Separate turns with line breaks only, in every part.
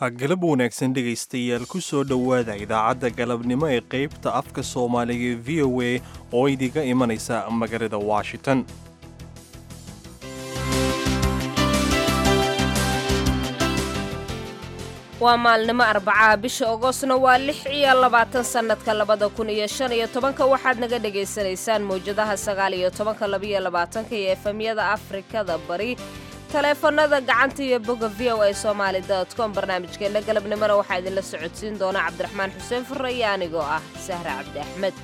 galab wanaagsan dhegaystayaal ku soo dhowaada idaacadda galabnimo ee qaybta afka soomaaliga ee v o a oo idiga imanaysa magaalada washington
waa maalnimo arbacaha bisha ogoostna waa lix iyo labaatan sannadka labada kun iyo shan iyo tobanka waxaad naga dhagaysanaysaan mawjadaha sagaal iyo tobanka labaiyo labaatanka iyo efemyada afrikada bari taleefanada gacanta iyo boga v o a somaali com barnaamijkeenna galabnimona waxaa idinla socodsiin doona cabdiraxmaan xuseen furre iyo anigoo ah sahre cabdi axmed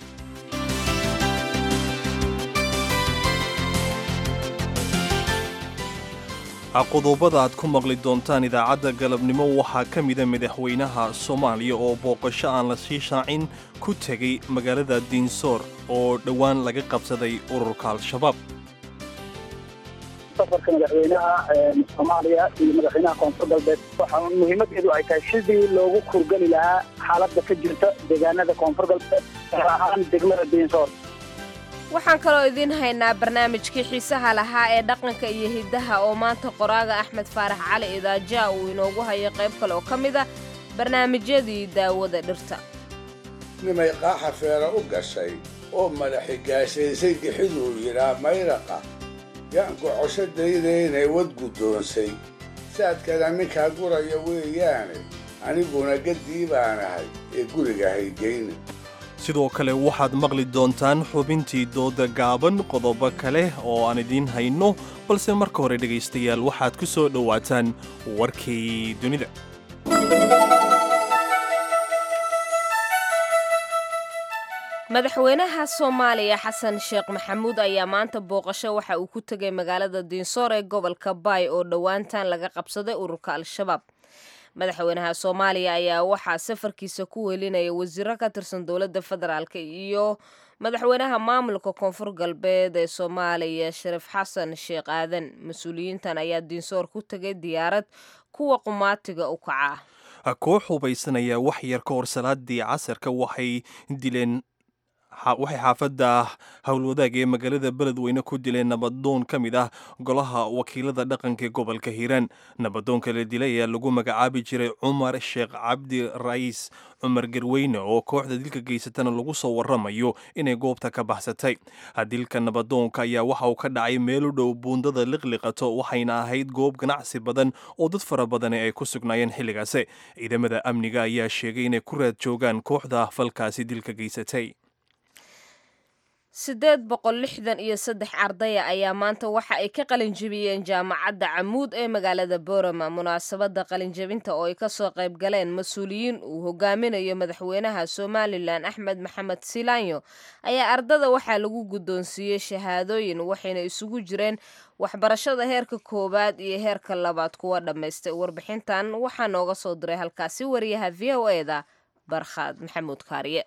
qodobada aad ku maqli doontaan idaacadda galabnimo waxaa ka mida madaxweynaha soomaaliya oo booqasho aan la sii shaacin ku tegay magaalada diinsoor oo dhowaan laga qabsaday ururka al-shabaab
safarka madaxweynaha soomaaliya iyo madaxweynaha koonfur galbeed waxaa muhiimadeedu ay tahay sidii loogu kurgeli lahaa xaaladda ka jirta deegaanada koonfur galbeed gaar ahaan degmada diinsoor
waxaan kaloo idiin haynaa barnaamijkii xiisaha lahaa ee dhaqanka iyo hiddaha oo maanta qoraaga axmed faarax cali idaajaa uu inoogu hayo qayb kale oo ka mida barnaamijyadii daawada dhirta
nimay qaaxa feera u gashay oo madaxi gaashaysay gixiduu yidhaa mayraqa yaan gocosho daydaynay wad guddoonsay saadkana ninkaa guraya weeyaane aniguna gaddii baanahay ee guriga haygayna
sidoo kale waxaad maqli doontaan xubintii dooda gaaban qodobo kale oo aan idiin hayno balse marka hore dhegaystayaal waxaad ku soo dhowaataan warkii dunida
madaxweynaha soomaaliya xasan sheekh maxamuud ayaa maanta booqasho waxa uu ku tegay magaalada diinsoor ee gobolka baay oo dhowaantan laga qabsaday ururka al-shabaab madaxweynaha soomaaliya ayaa waxaa safarkiisa ku welinaya wasiiro ka tirsan dowladda federaalk iyo madaxweynaha maamulka koonfur galbeed ee soomaaliya shariif xasan sheekh aadan mas-uuliyiintan ayaa diinsoor ku tegay diyaarad kuwa qumaatiga u kaca
koox hubaysanaya wax yar ka hor salaadii casarka waxay dileen waxay xaafadda howlwadaag ee magaalada beledweyne ku dileen nabadoon ka mid ah golaha wakiilada dhaqanka ee gobolka hiiraan nabadoonka la dilay ayaa lagu magacaabi jiray cumar sheekh cabdi ra'iis cumar garweyne oo kooxda dilka geysatana lagu soo waramayo inay goobta ka baxsatay dilka nabadoonka ayaa waxa uu ka dhacay meel u dhow buundada liqliqato waxayna ahayd goob ganacsi badan oo dad fara badani ay ku sugnaayeen xilligaasi ciidamada amniga ayaa sheegay inay ku raad joogaan kooxda falkaasi dilka geysatay
siddeed boqol lixdan iyo saddex ardaya ayaa maanta waxa ay ka qalinjebiyeen jaamacadda camuud ee magaalada boorama munaasabadda qalinjebinta oo ay kasoo qayb galeen mas-uuliyiin uu hogaaminayo madaxweynaha somalilan axmed maxamed silaanyo ayaa ardada waxaa lagu guddoonsiiyey shahaadooyin waxayna isugu jireen waxbarashada heerka koowaad iyo heerka labaad kuwa dhammaystay warbixintan waxaa nooga soo diray halkaasi wariyaha v o eda barkhaad maxamuud kaariye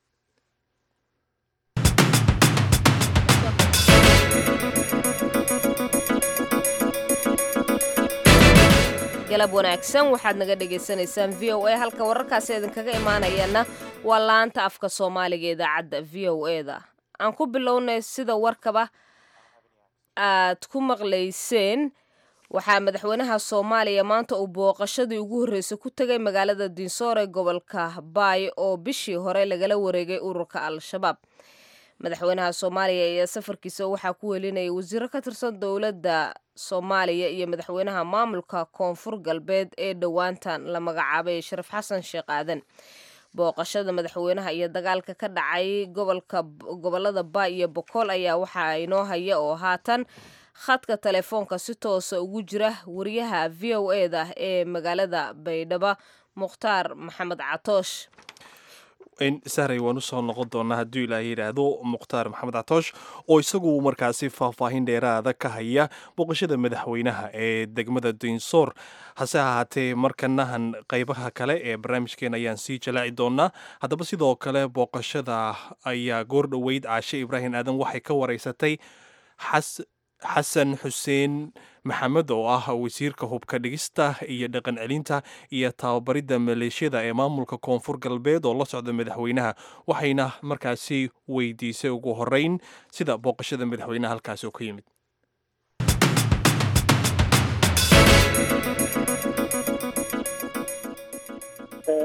galab wanaagsan waxaad naga dhagaysanaysaan v o a halka wararkaasi idinkaga imaanayana waa laanta afka soomaaliga idaacadda v o eda aan ku bilownay sida warkaba aad ku maqlayseen waxaa madaxweynaha soomaaliya maanta uu booqashadii ugu horreysay ku tegay magaalada diinsoor ee gobolka baay oo bishii hore lagala wareegay ururka al-shabaab madaxweynaha soomaaliya ayaa safarkiisa waxaa ku welinayay wasiiro ka tirsan dowladda soomaaliya iyo madaxweynaha maamulka koonfur galbeed ee dhowaantan la magacaabay shariif xasan sheekh aadan booqashada madaxweynaha iyo dagaalka ka dhacay gobolka gobolada baay iyo bokool ayaa waxaa inoo haya oo haatan khadka telefoonka si toosa ugu jira wariyaha v o e da ee magaalada baydhabo mukhtaar maxamed catoosh
sahray waan usoo noqon doonaa hadduu ilaaha yidhaahdo mukhtaar maxamed catoosh oo isagu markaasi faahfaahin dheeraada ka haya booqashada madaxweynaha ee degmada diinsoor hase ahaatee markanahan qaybaha kale ee barnaamijkeena ayaan sii jalaaci doonaa haddaba sidoo kale booqashada ayaa goor dhoweyd caashe ibraahim aadan waxay ka wareysatay xasan xuseen maxamed oo ah wasiirka hubka dhigista iyo dhaqan celinta iyo tababaridda maleeshiyada ee maamulka koonfur galbeed oo la socda madaxweynaha waxayna markaasi weydiisay ugu horeyn sida booqashada madaxweynaha halkaasi oo ka yimid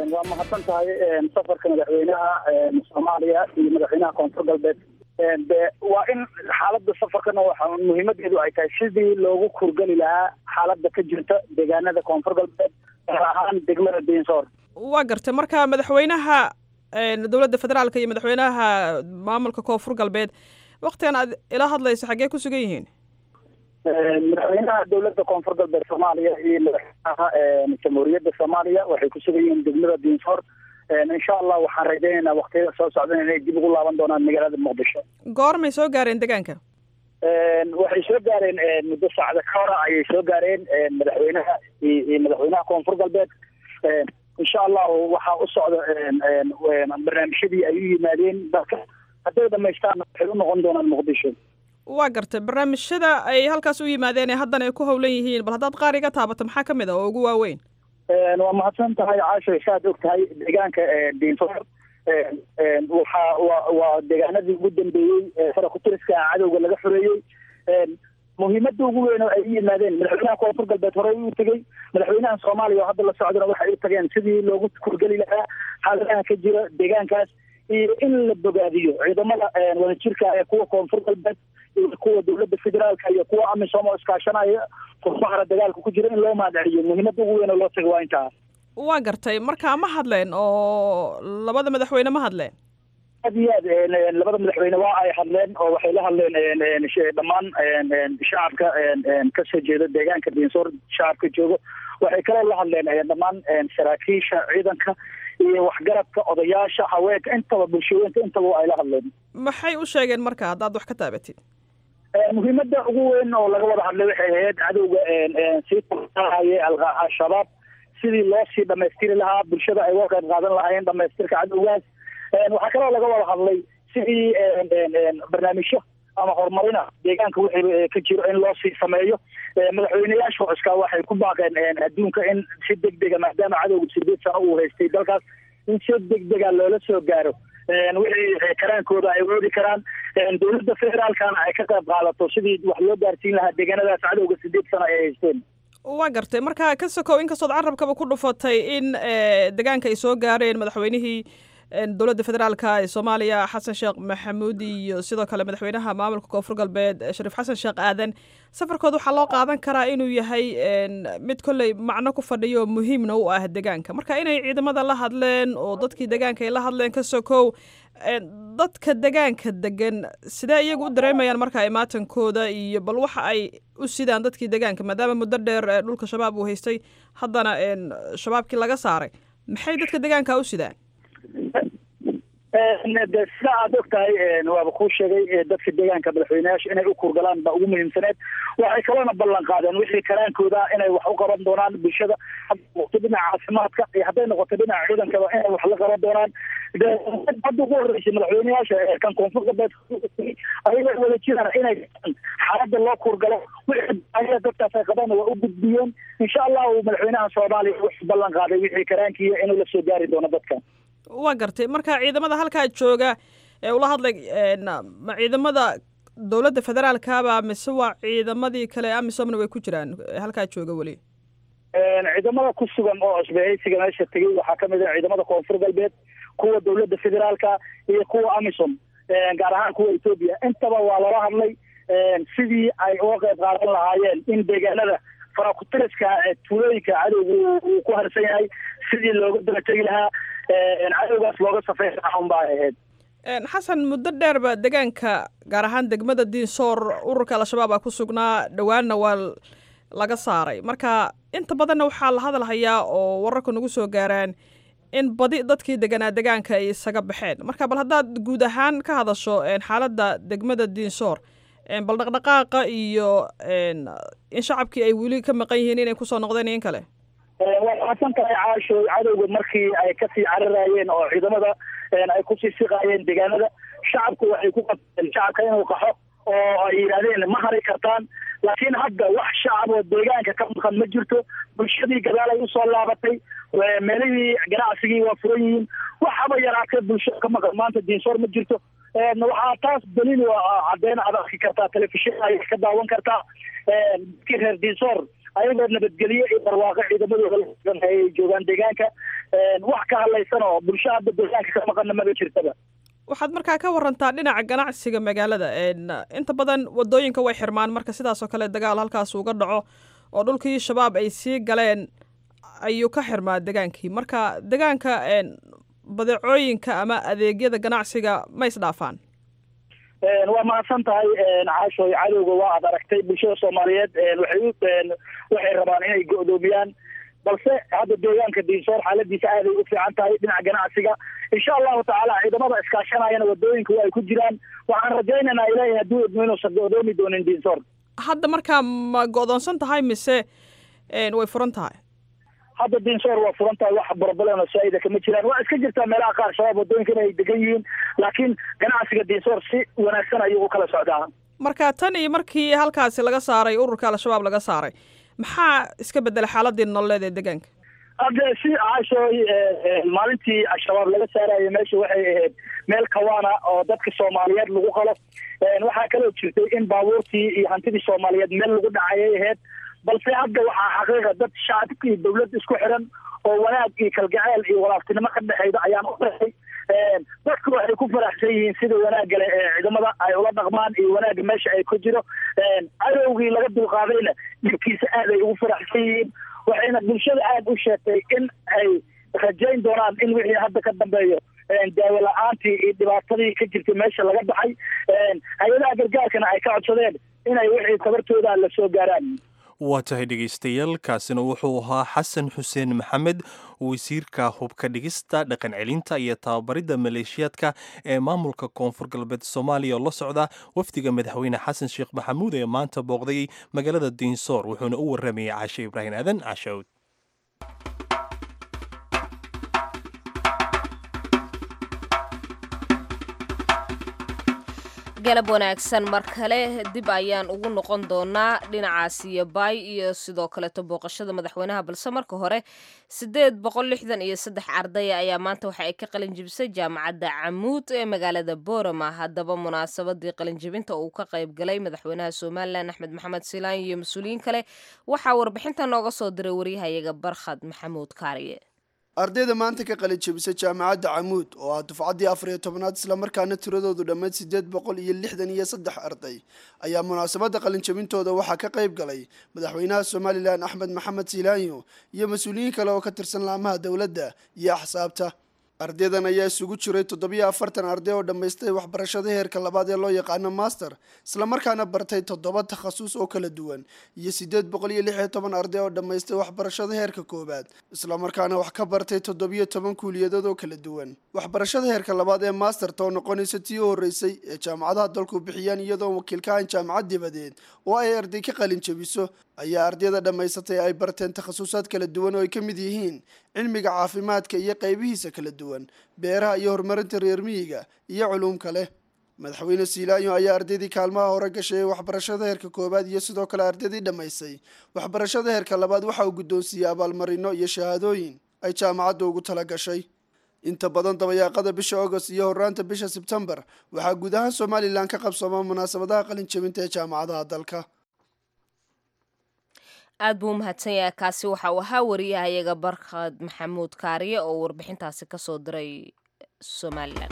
waa mahadsan tahay safarka madaxweynaha soomaaliya iyo madaxweynaha koonfur galbeed de waa in xaaladda safarkana waxa muhiimadeedu ay tahay sidii loogu kurgeli lahaa xaaladda ka jirta deegaanada koonfur galbeed gaar ahaan degmada diinsoor
waa gartay marka madaxweynaha dowladda federaalka iyo madaxweynaha maamulka koonfur galbeed waktigan aad ila hadlayso xaggee ku sugan yihiin
madaxweynaha dowladda koonfur galbeed soomaaliya iyo madaxweynaha jamhuuriyadda soomaaliya waxay ku sugan yihiin degmada diinsoor insha allah waxaan rajaynaynaa waktiyada soo socdan inay dib ugu laaban doonaan magaalada muqdisho
goormay soo gaareen deegaanka
waxay soo gaareen muddo saacda ka hora ayay soo gaareen madaxweynaha iyo madaxweynaha koonfur galbeed insha allahu waxaa u socda barnaamijyadii ay u yimaadeen dalka hadday dhamaystaan waxay u noqon doonaan muqdisho
waa gartay barnaamijyada ay halkaas u yimaadeen ee haddana ay ku howlan yihiin bal haddaad qaar iga taabato maxaa ka mid ah oo ugu waaweyn
waa mahadsan tahay caasho saad og tahay deegaanka diinsoor waxa wa waa deegaanadii ugu dambeeyey fara kutiriska cadowga laga xoreeyey muhiimada ugu weyn oo ay u yimaadeen madaxweynaha koonfur galbeed horey u tegey madaxweynaha soomaaliya oo hadda la socdana waxay u tageen sidii loogu kurgeli lahaa xaaladaha ka jira deegaankaas iyo in la bogaadiyo ciidamada wadajirka ee kuwa koonfur galbeed iyo kuwa dowladda federaalka iyo kuwa amisom oo iskaashanaya furmahara dagaalka ku jira in loo mahadceliyo muhiimada ugu weyn oo loo tago waa intaa
waa gartay marka ma hadleen oo labada madaxweyne ma hadleen
aad iyo aad labada madaxweyne waa ay hadleen oo waxay la hadleen dhammaan shacabka kasoo jeeda deegaanka diinsoor shacabka joogo waxay kaloo la hadleen dhammaan saraakiisha ciidanka iyo waxgaradka odayaasha haweenka intaba bulshooyinka intaba ay la hadleen
maxay u sheegeen marka haddaad wax ka taabatid
muhiimada ugu weyn oo laga wada hadlay waxay ahayd cadowga sii tahaye al-shabaab sidii loo sii dhamaystiri lahaa bulshada ay uga qayb qaadan lahaayeen dhamaystirka cadowgaas waxaa kaloo laga wada hadlay sidii barnaamijyo ama horumarina deegaanka wixii ka jiro in loo sii sameeyo madaxweyneyaasha cuskaa waxay ku baaqeen adduunka in si degdega maadaama cadowga sideed sano uu haystay dalkaas in si degdega loola soo gaaro wixii karaankooda ay woodi karaan dowladda federaalkana ay ka qayb qaadato sidii wax loo gaarsiin lahaa deegaanadaas cadowga sideed sano ay haysteen
waa gartay marka ka sokow inkastood carabkaba ku dhufatay in deegaanka ay soo gaareen madaxweynihii dowladda federaalka ee soomaaliya xasan sheekh maxamuud iyo sidoo kale madaxweynaha maamulka koonfur galbeed shariif xasan sheekh aadan safarkooda waxaa loo qaadan karaa inuu yahay mid kolley macno ku fadhiyo muhiimna u ah deegaanka marka inay ciidamada la hadleen oo dadkii deegaanka ay la hadleen ka sokow dadka deegaanka degan sidee iyagu u dareemayaan marka imaatankooda iyo bal waxa ay u sidaan dadkii deegaanka maadaama muddo dheer dhulka shabaab uu haystay haddana shabaabkii laga saaray maxay dadka deegaanka u sidaan
de sida aad og tahay waaba kuu sheegay dadka deegaanka madaxweyneyaasha inay u kurgalaan baa ugu muhiimsaneed waxay kaloona ballan qaadeen wixii karaankooda inay wax u qaban doonaan bulshada hadday noqoto dhinaca caafimaadka iyo hadday noqoto dhinaca ciidankaba inay wax la qaban doonaan hadda ugu horreysay madaxweyneyaasha kan koonfur galbeed ayagoo wada jiraan inay xaaladda loo kurgalo wixii dadkaas ay qabaan waa u gudbiyeen insha allahu madaxweynaha soomaaliya wuxuu ballan qaaday wixii karaankiiya inuu la soo gaari doono dadkan
waa gartay marka ciidamada halkaa jooga ee ula hadlay ma ciidamada dowladda federaalkaba mise waa ciidamadii kale amisomna way ku jiraan halkaa jooga weli
ciidamada ku sugan oo isbahaysiga meesha tegey waxaa kamid ah ciidamada koonfur galbeed kuwa dowladda federaalka iyo kuwa amisom gaar ahaan kuwa etoobiya intaba waa lala hadlay sidii ay uga qayb qaadan lahaayeen in deegaanada farakutiriska tuulooyinka cadowga uu ku harsan yahay sidii looga daba tegi lahaa cadowgaas looga safay lahaa unbaa ahayd
xasan muddo dheerba deegaanka gaar ahaan degmada diinsoor ururka al-shabaab aa ku sugnaa dhowaanna waa laga saaray marka inta badanna waxaa la hadalhayaa oo wararka nagu soo gaaraan in badi dadkii deganaa deegaanka ay isaga baxeen marka bal haddaad guud ahaan ka hadasho xaaladda degmada diinsoor bal dhaqdhaqaaqa iyo in shacabkii ay weli ka maqan yihiin inay kusoo noqdeen in kale
waa xasan tahay caasho cadowga markii ay kasii cararaayeen oo ciidamada ay kusii siqaayeen deegaanada shacabku waxay ku qabteen shacabka inuu qaxo oo ay yidhahdeen ma hari kartaan laakiin hadda wax shacab oo deegaanka ka maqan ma jirto bulshadii gadaal ay usoo laabatay meelihii ganacsigii waa furan yihiin waxaba yaraatee bulshada ka maqan maanta diinsoor ma jirto waxaa taas daliil caddeyn aad arki kartaa telefishin ay ka daawan kartaa dadkii reer diinsoor ayagoo nabadgelyo iyo barwaaqo ciidamadooda ay joogaan deegaanka wax ka hadlaysan oo bulsho hadda deegaanka ka maqana maba jirtaba
waxaad markaa ka warantaa dhinaca ganacsiga magaalada inta badan wadooyinka way xirmaan marka sidaas oo kale dagaal halkaas uga dhaco oo dhulkii shabaab ay sii galeen ayuu ka xirmaa degaankii marka degaanka badeecooyinka ama adeegyada ganacsiga ma isdhaafaan
waa mahadsan tahay caashoy cadowga waa ad aragtay bulshada soomaaliyeed waxay waxay rabaan inay go'doomiyaan balse hadda deegaanka diinsoor xaaladiisa aaday u fiican tahay dhinaca ganacsiga insha allahu tacaala ciidamada iskaashanayana wadooyinka waa ay ku jiraan waxaan rajaynaynaa ilaahay hadduu idmo inuusan go'doomi doonin diinsoor
hadda markaa ma go'doonsan tahay mise way furan tahay
hadda diinsoor waa furan tahay wax broblem saa-ida kama jiraan waa iska jirtaa meelaha qaar shabaab wadooyinka inay degan yihiin laakiin ganacsiga diinsoor si wanaagsan ayuu u kala socdaa
marka tan iyo markii halkaasi laga saaray ururka al-shabaab laga saaray maxaa iska bedelay xaaladii nololeed ee deegaanka
hadde si caashooy maalintii al-shabaab laga saarayo meesha waxay ahayd meel kawaana oo dadka soomaaliyeed lagu qalo waxaa kaloo jirtay in baabuurtii iyo hantidii soomaaliyeed meel lagu dhacayay ahayd balse hadda waxaa xaqiiqa dad shacabka iyo dawlad isku xiran oo wanaag iyo kalgaceel iyo walaaftinimo ka dhexeyda ayaan u dhexay dadku waxay ku faraxsan yihiin sida wanaagale ee ciidamada ay ula dhaqmaan iyo wanaagga meesha ay ku jiro cadowgii laga dulqaadayna dhibkiisa aad ay ugu faraxsan yihiin waxayna bulshada aada u sheegtay in ay rajayn doonaan in wixii hadda ka dambeeyo daawo la-aantii iyo dhibaatadii ka jirtay meesha laga baxay hay-adaha gargaarkana ay ka codsadeen inay wixii tabartooda la soo gaaraan
waa tahay dhegaystayaal kaasina wuxuu ahaa xasan xuseen maxamed wasiirka hubka dhigista dhaqan celinta iyo tababaridda maleeshiyaadka ee maamulka koonfur galbeed soomaaliya oo la socda wafdiga madaxweyne xasan sheekh maxamuud ee maanta booqday magaalada diinsoor wuxuuna u waramayay caashe ibraahim aadan caashawd
galab wanaagsan mar kale dib ayaan ugu noqon doonaa dhinacaas iyo baay iyo sidoo kaleeto booqashada madaxweynaha balse marka hore siddeed boqol lixdan iyo saddex ardaya ayaa maanta waxa ay ka qalinjibisay jaamacadda camuud ee magaalada boorama haddaba munaasabadii qalinjibinta uu ka qayb galay madaxweynaha somalilan axmed maxamed silaan iyo mas-uuliyiin kale waxaa warbixinta nooga soo diray waryahayaga barkhad maxamuud kaariye
ardayda maanta ka qalin jebisay jaamacadda camuud oo ah dufcaddii afar iyo tobnaad islamarkaana tiradoodu dhammayd siddeed boqol iyo lixdan iyo saddex arday ayaa munaasabadda qalinjebintooda waxaa ka qayb galay madaxweynaha somalilan axmed maxamed silaanyo iyo mas-uuliyiin kale oo ka tirsan laamaha dowladda iyo axsaabta ardaydan ayaa isugu jiray toddobiyo afartan arday oo dhammaystay waxbarashada heerka labaad ee loo yaqaano master islamarkaana bartay toddoba takhasus oo kala duwan iyo siddeed boqol iyo lix iyo toban arday oo dhammaystay waxbarashada heerka koowaad islamarkaana wax ka bartay toddobiyo toban kuuliyadood oo kala duwan waxbarashada heerka labaad ee masterta oo noqonaysa tii u horreysay ee jaamacadaha dalku bixiyaan iyadoo wakiilka aan jaamacad dibadeed oo ay arday ka qalin jebiso ayaa ardayda dhammaysatay ay barteen takhasusaad kala duwan oo ay ka mid yihiin cilmiga caafimaadka iyo qaybihiisa kala duwan beeraha iyo horumarinta reer miyiga iyo culuum kale madaxweyne siilaayo ayaa ardaydii kaalmaha hore gashay ee waxbarashada heerka koowaad iyo sidoo kale ardaydii dhammaysay waxbarashada heerka labaad waxa uu guddoonsiiyey abaalmarino iyo shahaadooyin ay jaamacadda ugu tala gashay inta badan dabayaaqada bisha agost iyo horaanta bisha sebtembar waxaa guud ahaan somalilan ka qabsooma munaasabadaha qalin jebinta ee jaamacadaha dalka
aad buu umahadsan yahay kaasi waxa uu ahaa wariyahayaga barkhad maxamuud kaariye oo warbixintaasi ka soo diray somalilan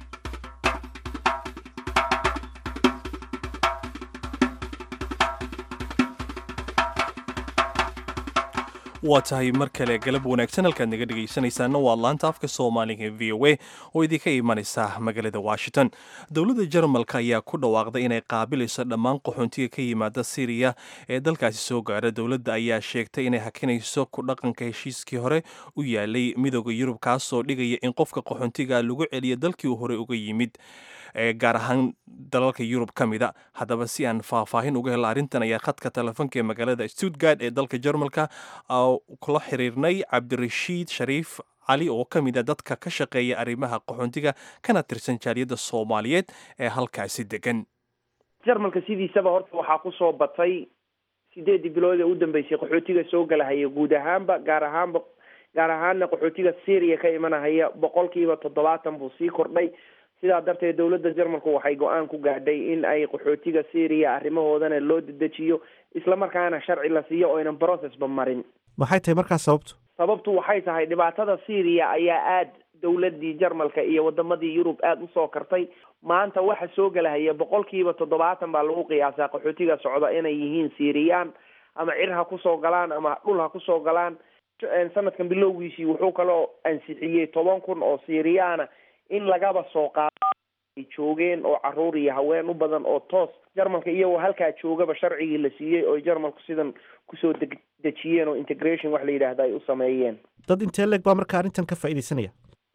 waa tahay mar kale galab wanaagsan halkaad naga dhegaysanaysaana waa laanta afka soomaaliga ee v o a oo idinka imanaysa magaalada washington dowladda jarmalka ayaa ku dhawaaqday inay qaabilayso dhammaan qaxoontiga ka yimaada syriya ee dalkaasi soo gaara dowladda ayaa sheegtay inay hakinayso ku dhaqanka heshiiskii hore u yaalay midooda yurub kaasoo dhigaya in qofka qaxoontiga lagu celiyo dalkii uu hore uga yimid gaar ahaan dalalka yurub ka mida haddaba si aan faahfaahin uga helo arrintan ayaa khadka telefoonka ee magaalada stuttgard ee dalka jarmalka kula xiriirnay cabdirashiid shariif cali oo ka mid a dadka ka shaqeeya arrimaha qaxoontiga kana tirsan jaaliyadda soomaaliyeed ee halkaasi degan
jarmalka sidiisaba horta waxaa kusoo batay sideedii bilood ee u dambeysay qaxootiga soo galahaya guud ahaanba gaar ahaanba gaar ahaanna qaxootiga syria ka imanahaya boqolkiiba toddobaatan buu sii kordhay sidaa darteed dowladda jarmalku waxay go-aan ku gaadhay in ay qaxootiga syria arrimahoodana loo dedejiyo islamarkaana sharci la siiyo oo aynan processba marin
maxay tahay markaas sababtu
sababtu waxay tahay dhibaatada syria ayaa aada dowladii jarmalka iyo wadamadii yurub aada usoo kartay maanta waxa soo gelahaya boqolkiiba toddobaatan baa lagu qiyaasaa qaxootiga socda inay yihiin syriyan ama cir ha kusoo galaan ama dhul ha kusoo galaan sanadkan bilowgiisii wuxuu kaloo ansixiyey toban kun oo syriyaana in lagaba soo qaado ay joogeen oo caruur iyo haween u badan oo toos jarmalka iyagoo halkaa joogaba sharcigii la siiyey oo jarmalku sidan kusoo deg dejiyeen oo integration wax la yidhaahda ay u sameeyeen
dad intee leeg baa marka arrintan ka faa'iidaysanaya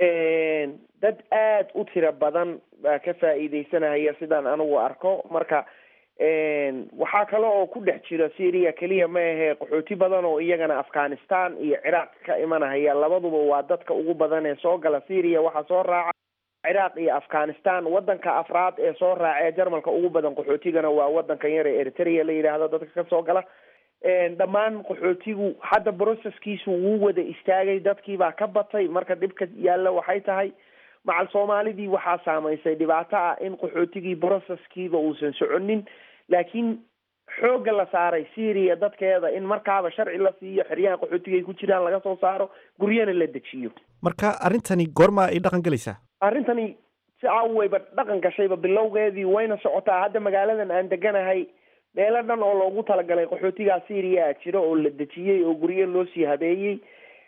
dad aada u tiro badan baa ka faa'iidaysanaya sidaan anigu arko marka waxaa kale oo ku dhex jira syria keliya ma ahee qaxooti badan oo iyagana afghanistan iyo ciraaq ka imanahaya labaduba waa dadka ugu badan ee soo gala syria waxaa soo raaca ciraaq iyo afghanistan wadanka afraad ee soo raaca ee jarmalka ugu badan qaxootigana waa wadankan yar ee eritrea la yidhaahdo dadka kasoo gala dhammaan qaxootigu hadda broceskiisu wuu wada istaagay dadkiibaa ka batay marka dhibka yaalla waxay tahay macal soomaalidii waxaa saamaysay dhibaato ah in qaxootigii broceskiiba uusan soconin laakiin xoogga la saaray syria dadkeeda in markaaba sharci la siiyo xeryaha qaxootiga ay ku jiraan laga soo saaro guryana la dejiyo
marka arrintani goorma ay dhaqan gelaysaa
arrintani si aweyba dhaqan gashayba bilowgeedii wayna socotaa hadda magaaladan aan deganahay meelo dhan oo loogu talagalay qaxootigaa syria jiro oo la dejiyey oo guryo loo sii habeeyey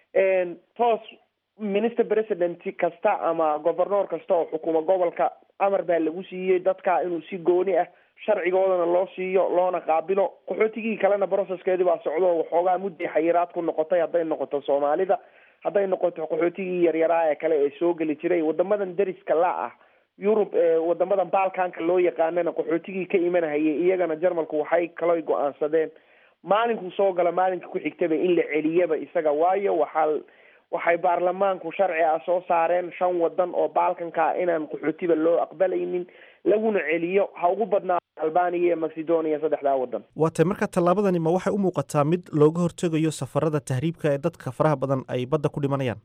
toos minister president kasta ama governoor kasta oo xukuma gobolka amar baa lagu siiyey dadka inuu si gooni ah sharcigoodana loo siiyo loona qaabilo qaxootigii kalena processkeedii baa socdo waxoogaa mudday xayiraad ku noqotay hadday noqoto soomaalida hadday noqoto qaxootigii yaryaraa ee kale ee soo geli jiray wadamadan deriska la ah yurub ee wadamadan balkanka loo yaqaanana qaxootigii ka imanahayay iyagana jarmalku waxay kaloy go-aansadeen maalinkuu soo gala maalinka ku xigtaba in la celiyaba isaga waayo waxaa waxay baarlamaanku sharci ah soo saareen shan wadan oo balkanka inaan qaxootiba loo aqbalaynin laguna celiyo ha ugu badnaa albania iyo macedonia saddexdaa wadan
waa tay marka tallaabadani ma waxay u muuqataa mid looga hortegayo safarada tahriibka ee dadka faraha badan ay badda ku dhimanayaan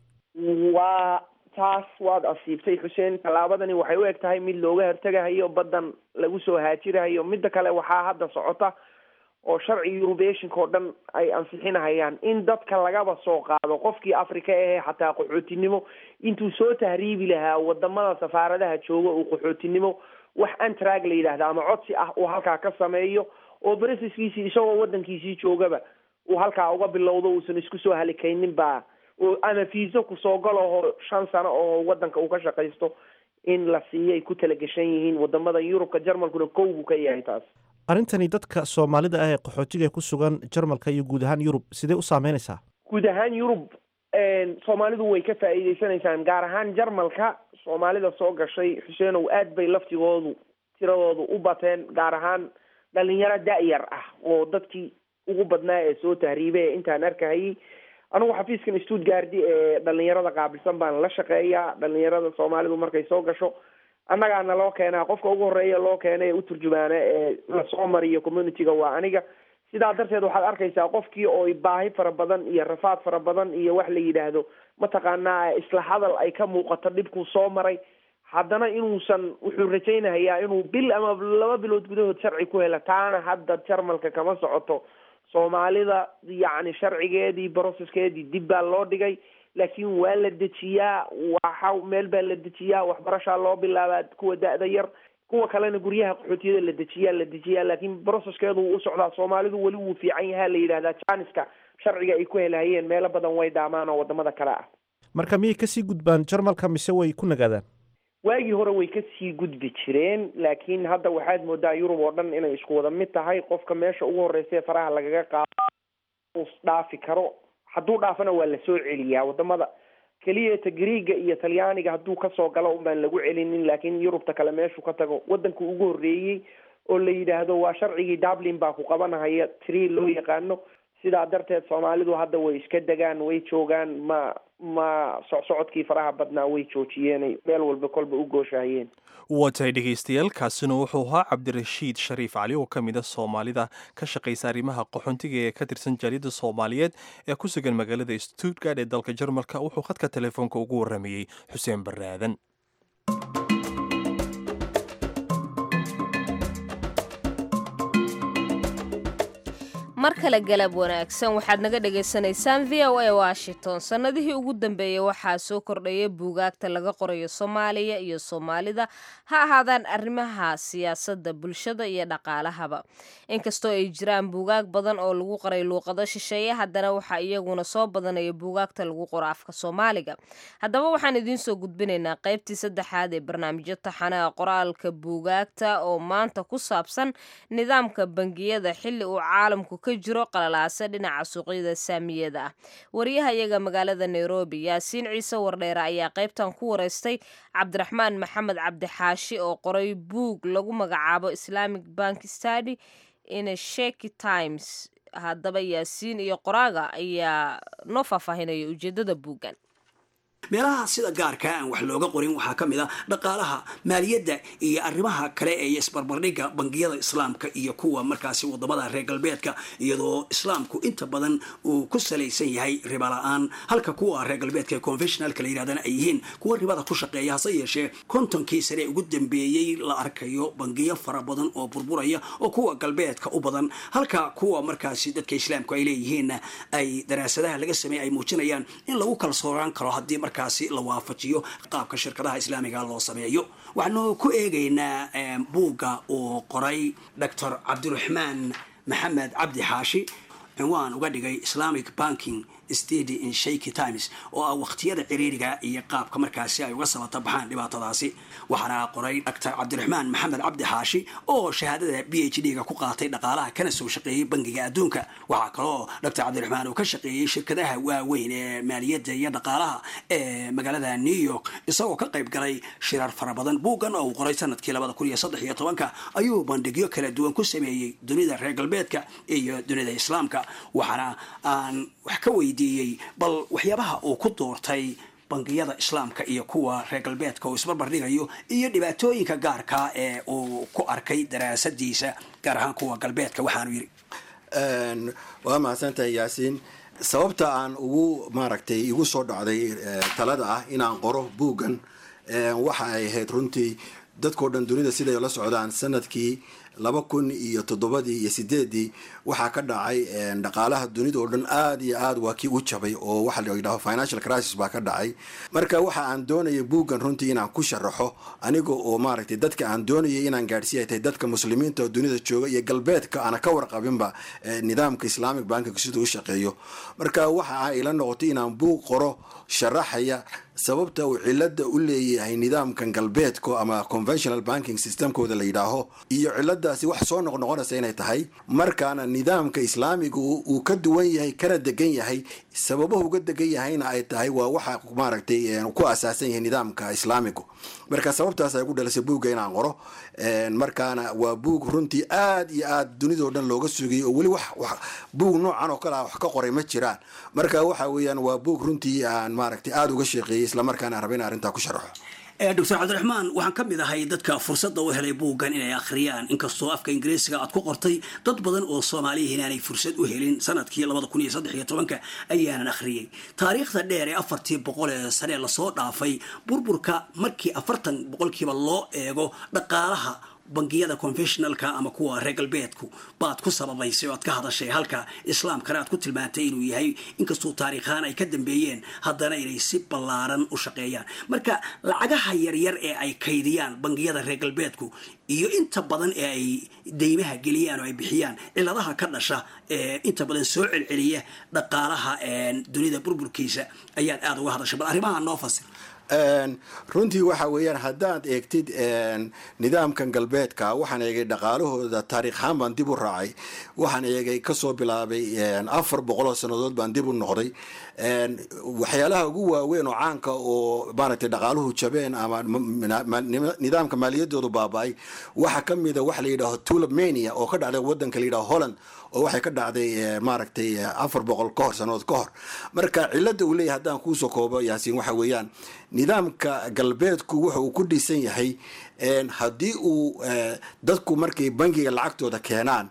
waa taas waad asiibtay xuseen tallaabadani waxay u eg tahay mid looga hortegahayo baddan lagu soo haajirahayo midda kale waxaa hadda socota oo sharci eurubeshinka oo dhan ay ansixinahayaan in dadka lagaba soo qaado qofkii africa ahee xataa qaxootinimo intuu soo tahriibi lahaa wadamada safaaradaha jooga uu qaxootinimo wax antrag la yidhaahda ama codsi ah uu halkaa ka sameeyo oo bresiskiisii isagoo wadankiisii joogaba uu halkaa uga bilowdo uusan isku soo halikaynin baa ama fiiso kusoo galaho shan sano oo wadanka uu ka shaqaysto in la siiyo ay ku talagashan yihiin wadamada yurubka jarmalkuna kow buu ka yahay taas
arrintani dadka soomaalida ah ee qaxootiga ku sugan jarmalka iyo guud ahaan yurub sidee u saameynaysaa
guud ahaan yurub soomaalidu way ka faa'iideysanaysaan gaar ahaan jarmalka soomaalida soo gashay xuseenow aad bay laftigoodu tiradoodu u bateen gaar ahaan dhalinyaro da-yar ah oo dadkii ugu badnaa ee soo tahriibay ee intaan arkahayay anigu xafiiskan stuttgardi ee dhalinyarada qaabilsan baan la shaqeeyaa dhalinyarada soomaalidu markay soo gasho annagaana loo keenaa qofka ugu horeeya loo keena ee u turjumaana ee lasoo mariyo communityga waa aniga sidaa darteed waxaad arkaysaa qofkii oo baahi fara badan iyo rafaad fara badan iyo wax la yidhaahdo mataqaanaa isla hadal ay ka muuqato dhibkuu soo maray haddana inuusan wuxuu rajaynahayaa inuu bil ama laba bilood gudahood sharci ku hela taana hadda jarmalka kama socoto soomaalida yacni sharcigeedii brocesskeedii dib baa loo dhigay laakiin waa la dejiyaa waxa meel baa la dejiyaa waxbarashaa loo bilaabaa kuwa da-da yar kuwa kalena guryaha qaxootiyada la dejiyaa la dejiyaa laakiin brocesskeedu wuu u socdaa soomaalidu weli wuu fiican yahaa la yidhahdaa janiska sharciga ay ku helahayeen meelo badan way dhaamaan oo wadamada kale ah
marka miyay kasii gudbaan jarmalka mise way ku nagaadaan
waagii hore way kasii gudbi jireen laakiin hadda waxaad moodaa yurub oo dhan inay isku wada mid tahay qofka meesha ugu horeysa ee faraha lagaga qaado dhaafi karo hadduu dhaafana waa lasoo celiyaa wadamada keliyata griiga iyo talyaaniga hadduu kasoo galo un baan lagu celinin laakiin yurubta kale meeshuu ka tago wadanka ugu horreeyey oo la yidhaahdo waa sharcigii dublin baa ku qabanahaya tree loo yaqaano sidaa darteed soomaalidu hadda way iska degaan way joogaan ma ma socsocodkii faraha badnaa way joojiyeenay meel walba kolba u gooshahayeen
waa tahay dhegaystayaal kaasina wuxuu ahaa cabdirashiid shariif cali oo ka mid a soomaalida ka shaqaysa arrimaha qaxoontiga ee ka tirsan jaaliyadda soomaaliyeed ee ku sugan magaalada stuttgard ee dalka jarmalka wuxuu khadka telefoonka ugu warramayey xuseen baraadan
mar kale galab wanaagsan waxaad naga dhagaysanaysaan v o a washington sannadihii ugu dambeeyey waxaa soo kordhaya buugaagta laga qorayo soomaaliya iyo soomaalida ha ahaadaan arrimaha siyaasadda bulshada iyo dhaqaalahaba inkastoo ay jiraan buugaag badan oo lagu qoray luuqado shisheeye haddana waxaa iyaguna soo badanaya buugaagta lagu qoro afka soomaaliga haddaba waxaan idiin soo gudbinaynaa qaybtii saddexaad ee barnaamijyo taxanaha qoraalka buugaagta oo maanta ku saabsan nidaamka bangiyada xilli uu caalamku ka jiro qalalaase dhinaca suuqyada saamiyada ah wariyahayaga magaalada nairobi yaasiin ciise wardheere ayaa qaybtan ku wareystay cabdiraxmaan maxamed cabdixaashi oo qoray buug lagu magacaabo islamic bank study in sheki times haddaba yaasiin iyo qoraaga ayaa noo faahfaahinaya ujeedada buuggan
meelaha sida gaarka aan wax looga qorin waxaa ka mid a dhaqaalaha maaliyadda iyo arrimaha kale ee isbarbardhigga bangiyada islaamka iyo kuwa markaasi wadamada reer galbeedka iyadoo islaamku inta badan uu ku salaysan yahay riba la-aan halka kuwa reer galbeedka ee conventionalka la yidhahdana ay yihiin kuwa ribada ku shaqeeya hase yeeshee kontonkii sane ugu dambeeyey la arkayo bangiyo fara badan oo burburaya oo kuwa galbeedka u badan halka kuwa markaasi dadka islaamku ay leeyihiinna ay daraasadaha laga sameeye ay muujinayaan in lagu kalsoonaan karo haddii markaasi la waafajiyo qaabka shirkadaha islaamiga loo sameeyo waxaanu ku eegaynaa buugga uu qoray doctor cabdiraxmaan maxamed cabdi xaashi cinwaan uga dhigay islamic banking stady in shaky times oo ah waqtiyada ciriiriga iyo qaabka markaasi ay uga sabata baxaan dhibaatadaasi waxaana qoray doctor cabdiraxmaan maxamed cabdi xaashi oo shahaadada b h d ga ku qaatay dhaqaalaha kana soo shaqeeyey bangiga adduunka waxaa kaloo doctor cabdiraxmaan uu ka shaqeeyey shirkadaha waaweyn ee maaliyadda iyo dhaqaalaha ee magaalada new york isagoo ka qayb galay shirar fara badan buuggan oo uu qoray sanadkii labada kun iyo saddex iyo tobanka ayuu bandhigyo kala duwan ku sameeyey dunida reer galbeedka iyo dunida islaamka waxaana aan wax ka weydiiyey bal waxyaabaha uu ku doortay bangiyada islaamka iyo kuwa reer galbeedka oo isbarbardhigayo iyo dhibaatooyinka gaarka ee uu ku arkay daraasadiisa gaar ahaan kuwa galbeedka waxaanu yidhi
waa mahadsantahay yaasiin sababta aan ugu maaragtay igu soo dhacday talada ah inaan qoro buuggan waxa ay ahayd runtii dadkao dhan dunida siday la socdaan sanadkii laba kun iyo toddobadii iyo sideedii waxaa ka dhacay dhaqaalaha dunida oo dhan aada iyo aad waa kii u jabay oo waxa la yidhaho financial crisis baa ka dhacay marka waxa aan doonayay buuggan runtii inaan ku sharaxo aniga oo maaragtay dadka aan doonayay inaan gaadhsiiya tahay dadka muslimiinta oo dunida jooga iyo galbeedka aana ka warqabinba nidaamka islamic bankiga siduu u shaqeeyo marka waxa a ila noqotay inaan buug qoro sharaxaya sababta uu cilada u leeyahay nidaamkan galbeedka ama conventional banking systemkooda la yidhaaho iyo ciladaasi wax soo noqnoqonaysa inay tahay markaana nidaamka islaamiga uu ka duwan yahay kana degan yahay sababahu uga degan yahayna ay tahay waa waxa maaragtay ku asaasan yahay nidaamka islaamigu marka sababtaas ay ku dhalisay buugga inaan qoro markaana waa buug runtii aad iyo aad dunidao dhan looga sugayay oo weli wax buug noocan oo kale ah wax ka qoray ma jiraan marka waxa weeyaan waa buug runtii aan maaragtay aada uga sheeqeeyey islamarkaana raba in arrintaa ku sharaxo
doctor cabdiraxmaan waxaan ka mid ahay dadka fursadda u helay buuggan inay akhriyaan inkastoo afka ingiriisiga aad ku qortay dad badan oo soomaaliyihiin aanay fursad u helin sanadkii labada kun iyo saddex iyo tobanka ayaanan akhriyey taariikhda dheer ee afartii boqol ee sane lasoo dhaafay burburka markii afartan boqolkiiba loo eego dhaqaalaha bangiyada confessionalka ama kuwa reer galbeedku baad ku sababaysay oo aad ka hadashay halka islaamkana aad ku tilmaantay inuu yahay inkastuu taariikhaan ay ka dambeeyeen haddana inay si ballaaran u shaqeeyaan marka lacagaha yaryar ee ay kaydiyaan bangiyada reer galbeedku iyo inta badan ee ay deymaha geliyaan oo ay bixiyaan ciladaha ka dhasha ee inta badan soo celceliya dhaqaalaha dunida burburkiisa ayaad aada uga hadashay bal arrimaha noo fasir
runtii waxa weeyaan haddaad eegtid nidaamkan galbeedka waxaan eegay dhaqaalahooda taariikhaan baan dib u raacay waxaan eegay kasoo bilaabay afar boqoloo sannadood baan dib u noqday waxyaalaha ugu waaweyn oo caanka oo maaragtay dhaqaaluhu jabeen ama nidaamka maaliyadoodu baaba-ay waxaa ka mida waxa la yidhaho tulabmania oo ka dhacday wadanka la yidhaho holland oo waxay ka dhacday maaragtay afar boqol ka hor sannadood ka hor marka cilada uu leeyahay haddaan kuusoo koobo yaasiin waxa weeyaan nidaamka galbeedku wuxa uu ku dhisan yahay haddii uu dadku markay bangiga lacagtooda keenaan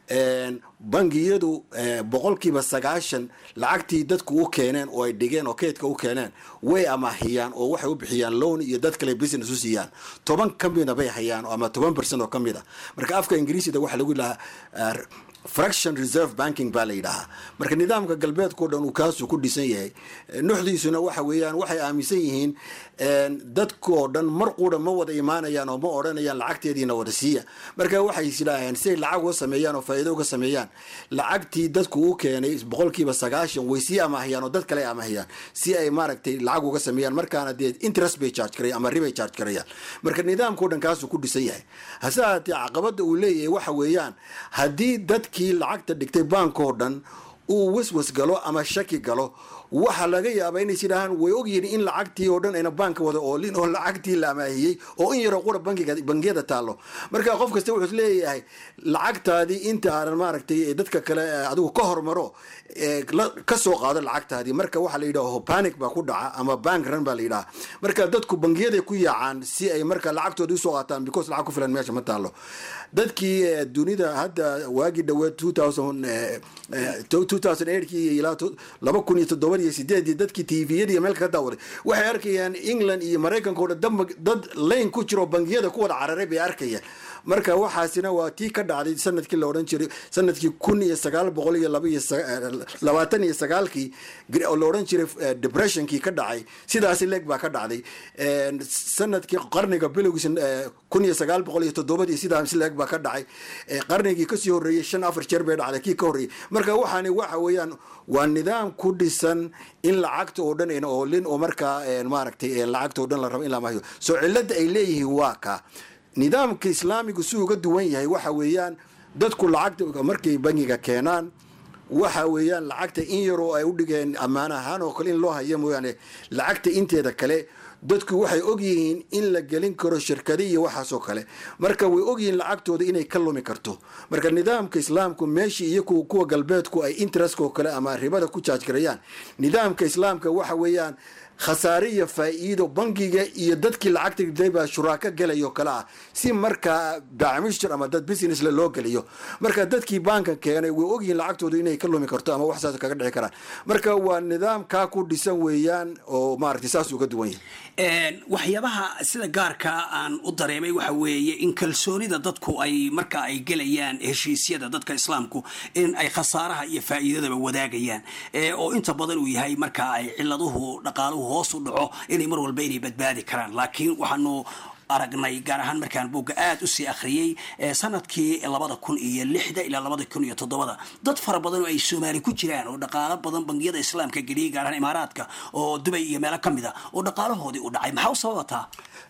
bangiyadu boqolkiiba sagaashan lacagtii dadku u keeneen oo ay dhigeen oo keydka u keeneen way amaahiyaan oo waxay u bixiyaan loan iyo dad kale business u siiyaan toban ka mida bay hayaan ama toban percent oo ka mid a marka afka ingiriisida waxaa lagu dhahaa fraction reserve banking baa la yidhaahaa marka nidaamka galbeedkao dhan uu kaasuu ku dhisan yahay nuxdiisuna waxa weeyaan waxay aaminsan yihiin dadkoo dhan mar quudha ma wada imaanayaan oo ma odhanayaan lacagteediina wada siiya marka waxay isidhaaheen siay lacag uga sameeyaan oo faa'iido uga sameeyaan lacagtii dadku u keenay boqolkiiba sagaashan way sii amahiyaan oo dad kale amahiyaan si ay maaragtay lacag uga sameeyaan markaana dee interest bay charge karayaan ama ribay charge karayaan marka nidaamkao dhan kaasuu ku dhisan yahay hase ahaatee caqabada uu leeyahay waxa weeyaan haddii dadkii lacagta dhigtay baankoo dhan uu waswas galo ama shaki galo waxaa laga yaabaa inays yidhaahaan way ogyihiin in lacagtii oo dhan ayna baanka wada oolin oo lacagtii la amaahiyey oo in yaroo qura bankiga bangiyada taallo marka qof kasta wuxuu leeyahay lacagtaadii inta aanan maaragtay dadka kale adigu ka hormaro ka soo qaado lacagtaadii marka waxaa la yidhaha panic baa ku dhaca ama bank run baa la yidhaha marka dadku bangiyaday ku yaacaan si ay marka lacagtooda usoo qaataan because lacag ku filan meesha ma taallo dadkii dunida hadda waagii dhaweed kii ilaa laba kun iyo toddoba iyo sideedii dadkii tviyada iyo meelka ka daawaday waxay arkayaan england iyo maraykanka o dhan dad layn ku jiro bangiyada ku wada cararay bay arkayaan marka waxaasina waa tii ka dhacday sanadkii la odhan jiray sanadkii kun iyo sagaal boqol iyo labaatan iyo sagaalkii oo la odhan jiray depressionkii ka dhacay sidaasi leeg baa ka dhacday sanadkii qarniga bilowgiisa kun iyo sagaal boqol iyo toddobadii sidaasi leeg baa ka dhacay qarnigii kasii horreeyey shan afar jeer bay dhacday kii ka horreeyey marka waxaani waxa weeyaan waa nidaam ku dhisan in lacagta oo dhan ayna oolin oo markaa maaragtay lacagta oo dhan la rabo in la maahiyo soo cilada ay leeyihiin waa ka nidaamka islaamigu si uga duwan yahay waxa weeyaan dadku lacagta markay bangiga keenaan waxa weeyaan lacagta in yaroo ay u dhigeen ammaan ahaan oo kale in loo hayo mooyaane lacagta inteeda kale dadku waxay ogyihiin in la gelin karo shirkadi iyo waxaasoo kale marka way ogyihiin lacagtooda inay ka lumi karto marka nidaamka islaamku meeshii iyo kuwa galbeedku ay interestko kale ama ribada ku jaajgarayaan nidaamka islaamka waxa weeyaan khasaare iyo faa'iido bangiga iyo dadkii lacagta dhigtay baa shuraako gelayo kale ah si markaa bacmishter ama dad business le loo geliyo marka dadkii baanka keenay way ogyihiin lacagtooda inay ka lumi karto ama wax saas kaga dhici karaan marka waa nidaam kaa ku dhisan weeyaan oo maaragtay saas uga duwan yahay
waxyaabaha sida gaarka aan u dareemay waxa weeye in kalsoonida dadku ay marka ay gelayaan heshiisyada dadka islaamku in ay khasaaraha iyo faa'iidadaba wadaagayaan oo inta badan uu yahay marka ay ciladuhu dhaqaaluhu hoos u dhaco inay mar walba inay badbaadi karaan laakiin waxaanu aragnay gaar ahaan markaan buugga aada usii akhriyey sanadkii labada kun iyo lixda ilaa labada kun iyo toddobada dad fara badan oo ay soomaali ku jiraan oo dhaqaalo badan bangiyada islaamka geliyay gaar ahaan imaaraadka oo dubay iyo meelo ka mid a oo dhaqaalahoodii u dhacay maxaa u sababataa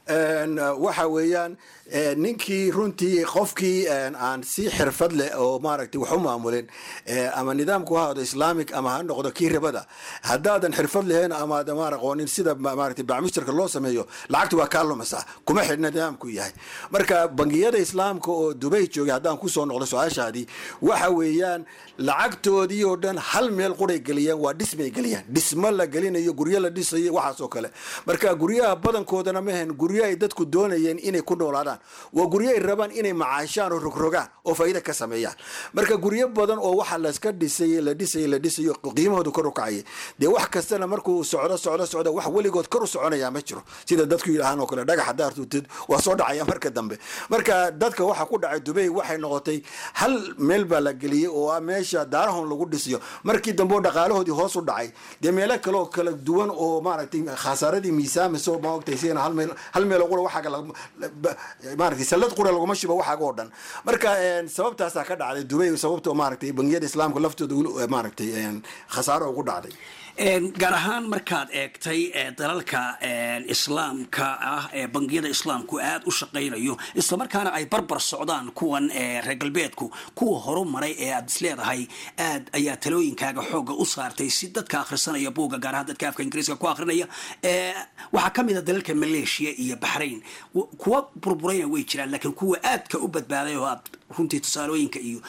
waxa weeyaan ninkii runtii qofkii aan si xirfad leh oo maaragtay wax u maamulin ama nidaamku ha ahaado islaamic ama ha noqdo kii ribada haddaadan xirfad lahayn ama aadan maar aqoonin sida maaragtay bacmishtarka loo sameeyo lacagtu waa kaa lumaysaa kuma xidhna nidaamku yahay marka bangiyada islaamka oo dubay joogay haddaan kusoo noqdo su-aashaadii waxa weeyaan lacagtoodii oo dhan hal meel quray geliyaan waa dhismay geliyaan dhismo la gelinayo guryo la dhisayo waxaas oo kale marka guryaha badankoodana mahan guryo ay dadku doonayeen inay ku noolaadaan waa guryo ay rabaan inay macaashaan oo rogrogaan oo faa'iida ka sameeyaan marka guryo badan oo waxa layska dhisay la dhisay la dhisayo qiimahoodu kor u kacayay dee wax kastana markuu socdo socdo socdo wax weligood kor u soconaya ma jiro sida dadku yidhaahaan oo kale dhagax haddaad tuutid waa soo dhacaya marka dambe marka dadka waxa ku dhacay dubay waxay noqotay hal meel baa la geliyey oo ah meesha daarahon lagu dhisiyo markii dambe oo dhaqaalahoodii hoos u dhacay dee meelo kale oo kala duwan oo maaragtay khasaaradii miisaamiso maogtay sigana hal meel hal meel oo qura waxaaga maaragtay sallad qura laguma shibo waxaaga oo dhan marka sababtaasaa ka dhacday dubay sababta maaragtay bangiyada islaamka laftooda maaragtay khasaaro ugu dhacday
gaar ahaan markaad eegtay dalalka islaamka ah ee bangiyada islaamku aada u shaqaynayo islamarkaana ay barbar socdaan kuwan reer galbeedku kuwa horumaray ee aad isleedahay aad ayaa talooyinkaaga xooga u saartay si dadka akhrisanaya buugga gaar ahaan dadka afka ingiriiska ku akhrinaya waxaa ka mid a dalalka maleeshiya iyo baxrayn kuwa burburayna way jiraan laakiin kuwa aadka u badbaaday oo aad runtii tusaalooyinka iyo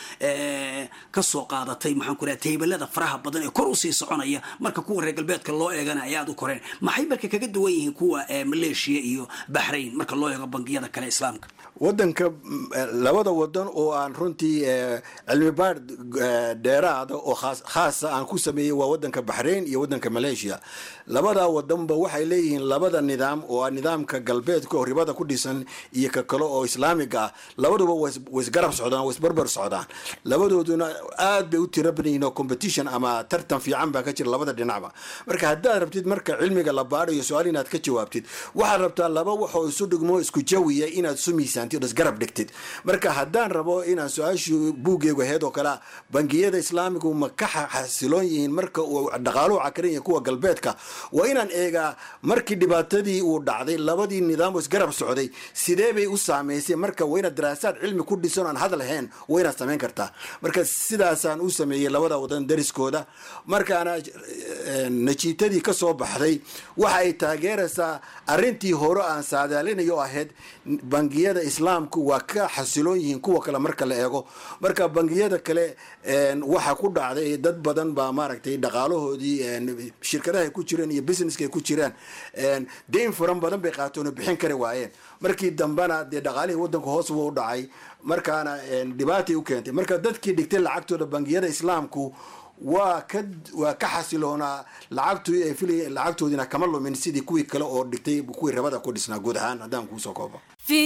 kasoo qaadatay maxaan ku raha taybalada faraha badan ee kor usii soconaya marka kuwa reer galbeedka loo eegana ay aada u koreen maxay marka kaga duwan yihiin kuwa maleeshiya iyo baxrayn marka loo eego bangiyada kale islaamka
wadanka labada wadan oo aan runtii cilmi baadh dheeraada oo khaasa aan ku sameeyey waa wadanka baxrayn iyo wadanka maleeshiya labadaa wadanba waxay leeyihiin labada nidaam oo ah nidaamka galbeedka oo ribada ku dhisan iyo ka kale oo islaamiga ah labaduba way isgarab socdaan way isbarbar socdaan labadooduna aad bay u tira badan yihiin oo competition ama tartan fiican baa ka jira labada dhinacba marka haddaad rabtid marka cilmiga la baadhayo su-aal inaad ka jawaabtid waxaad rabtaa laba waxoo isu dhigmo isku jawiya inaad isu miisaantid oo isgarab dhigtid marka haddaan rabo inaan su-aashu buuggeegu aheyd oo kale bangiyada islaamigu ma ka xasiloon yihiin marka uu dhaqaaluhu cakaran yahay kuwa galbeedka waa inaan eegaa markii dhibaatadii uu dhacday labadii nidaam oo isgarab socday sidee bay u saameysay marka waa inaad daraasaad cilmi ku dhisan aan hadal ahayn waa inaad samayn kartaa marka sidaasaan u sameeyey labada wadan dariskooda markaana najiitadii ka soo baxday waxa ay taageeraysaa arrintii hore aan saadaalinayo oo ahayd bangiyada islaamku waa ka xasiloon yihiin kuwa kale marka la eego marka bangiyada kale waxa ku dhacday dad badan baa maaragtay dhaqaalahoodii shirkadaha ay ku jireen iyo businesska ay ku jiraan deyn furan badan bay qaateen oo bixin kari waayeen markii dambena dee dhaqaalihii wadanka hoos buu u dhacay markaana dhibaatay u keentay marka dadkii dhigtay lacagtooda bangiyada islaamku waa ka waa ka xasiloonaa lacagtu ay filay lacagtoodina kama lumin sidii kuwii kale oo dhigtay kuwii rabada ku dhisnaa guud ahaan haddaan kuusoo koobo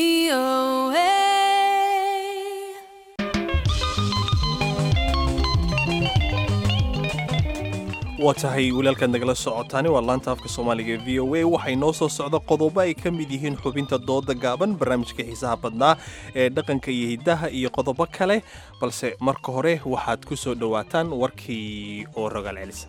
waa tahay walaalkaad nagala socotaani waa laanta afka soomaaliga v o a waxay noo soo socda qodobo ay ka mid yihiin xubinta dooda gaaban barnaamijka xiisaha badnaa ee dhaqanka iyo hiddaha iyo qodobo kale balse marka hore waxaad ku soo dhowaataan warkii oo rogaal celisa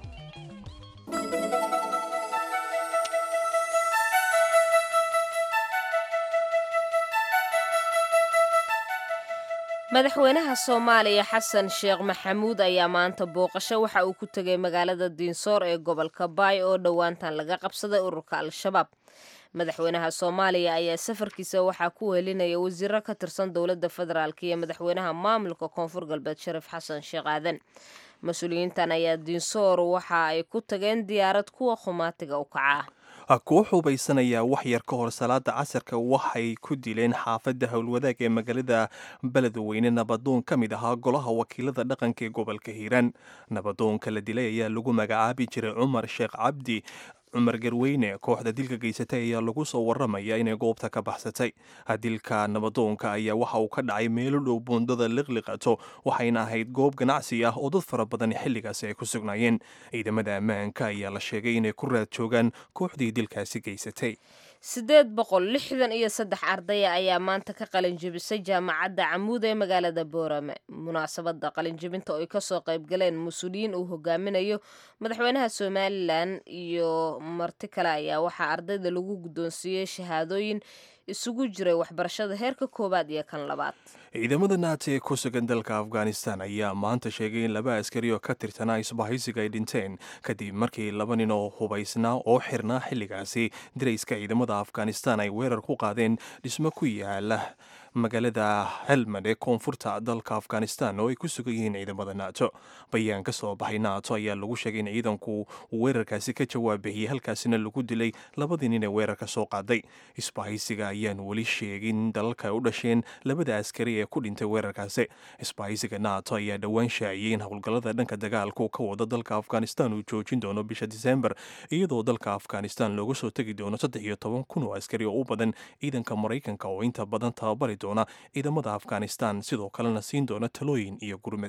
madaxweynaha soomaaliya xasan sheekh maxamuud ayaa maanta booqasho waxa uu ku tegay magaalada diinsoor ee gobolka baay oo dhowaantan laga qabsaday ururka al-shabaab madaxweynaha soomaaliya ayaa safarkiisa waxaa ku wehelinaya wasiiro ka tirsan dowladda federaalk iyo madaxweynaha maamulka koonfur galbeed shariif xasan sheekh aadan mas-uuliyiintan ayaa diinsoor waxa ay ku tageen diyaarad kuwa khumaatiga u kaca
kuwa xubaysanayaa wax yar ka hor salaada casarka waxay ku dileen xaafadda howlwadaag ee magaalada beledweyne nabadoon ka mid ahaa golaha wakiilada dhaqanka ee gobolka hiiraan nabadoonka la dilay ayaa lagu magacaabi jiray cumar sheekh cabdi cumar garweyne kooxda dilka geysatay ayaa lagu soo waramaya inay goobta ka baxsatay dilka nabadoonka ayaa waxa uu ka dhacay meelo dhow buundada liqliqato waxayna ahayd goob ganacsi ah oo dad fara badan xilligaasi ay ku sugnaayeen ciidamada ammaanka ayaa la sheegay inay ku raad joogaan kooxdii dilkaasi geysatay
siddeed boqol lixdan iyo saddex ardaya ayaa maanta ka qalinjibisay jaamacadda camuud ee magaalada boorame munaasabadda qalinjibinta oo ay kasoo qaybgaleen mas-uuliyiin uu hogaaminayo madaxweynaha somalilan iyo marti kale ayaa waxaa ardayda lagu guddoonsiiyey shahaadooyin isugu jiray waxbarashada heerka koowaad iyo kan labaad
ciidamada naata ee ku sugan dalka afghanistan ayaa maanta sheegay in laba askari oo ka tirsanaa isbahaysiga ay dhinteen kadib markii laba nin oo hubaysnaa oo xirnaa xilligaasi dirayska ciidamada afghanistan ay weerar ku qaadeen dhismo ku yaala magaalada helmand ee koonfurta dalka afghanistan oo ay ku sugan yihiin ciidamada nato bayaan ka soo baxay nato ayaa lagu sheegay in ciidanku uu weerarkaasi ka jawaabixiyey halkaasina lagu dilay labadii nin ee weerarka soo qaaday isbahaysiga ayaan weli sheegin dalalka ay u dhasheen labada askari ee ku dhintay weerarkaasi isbahaysiga nato ayaa dhowaan shaaciyey in howlgallada dhanka dagaalku ka wada dalka afghanistan uu joojin doono bisha disembar iyadoo dalka afghanistan looga soo tegi doono saddex iyo toban kun oo askari oo u badan ciidanka maraykanka oo inta badan tababari doona ciidamada afghanistan sidoo kalena siin doona talooyin iyo gurmad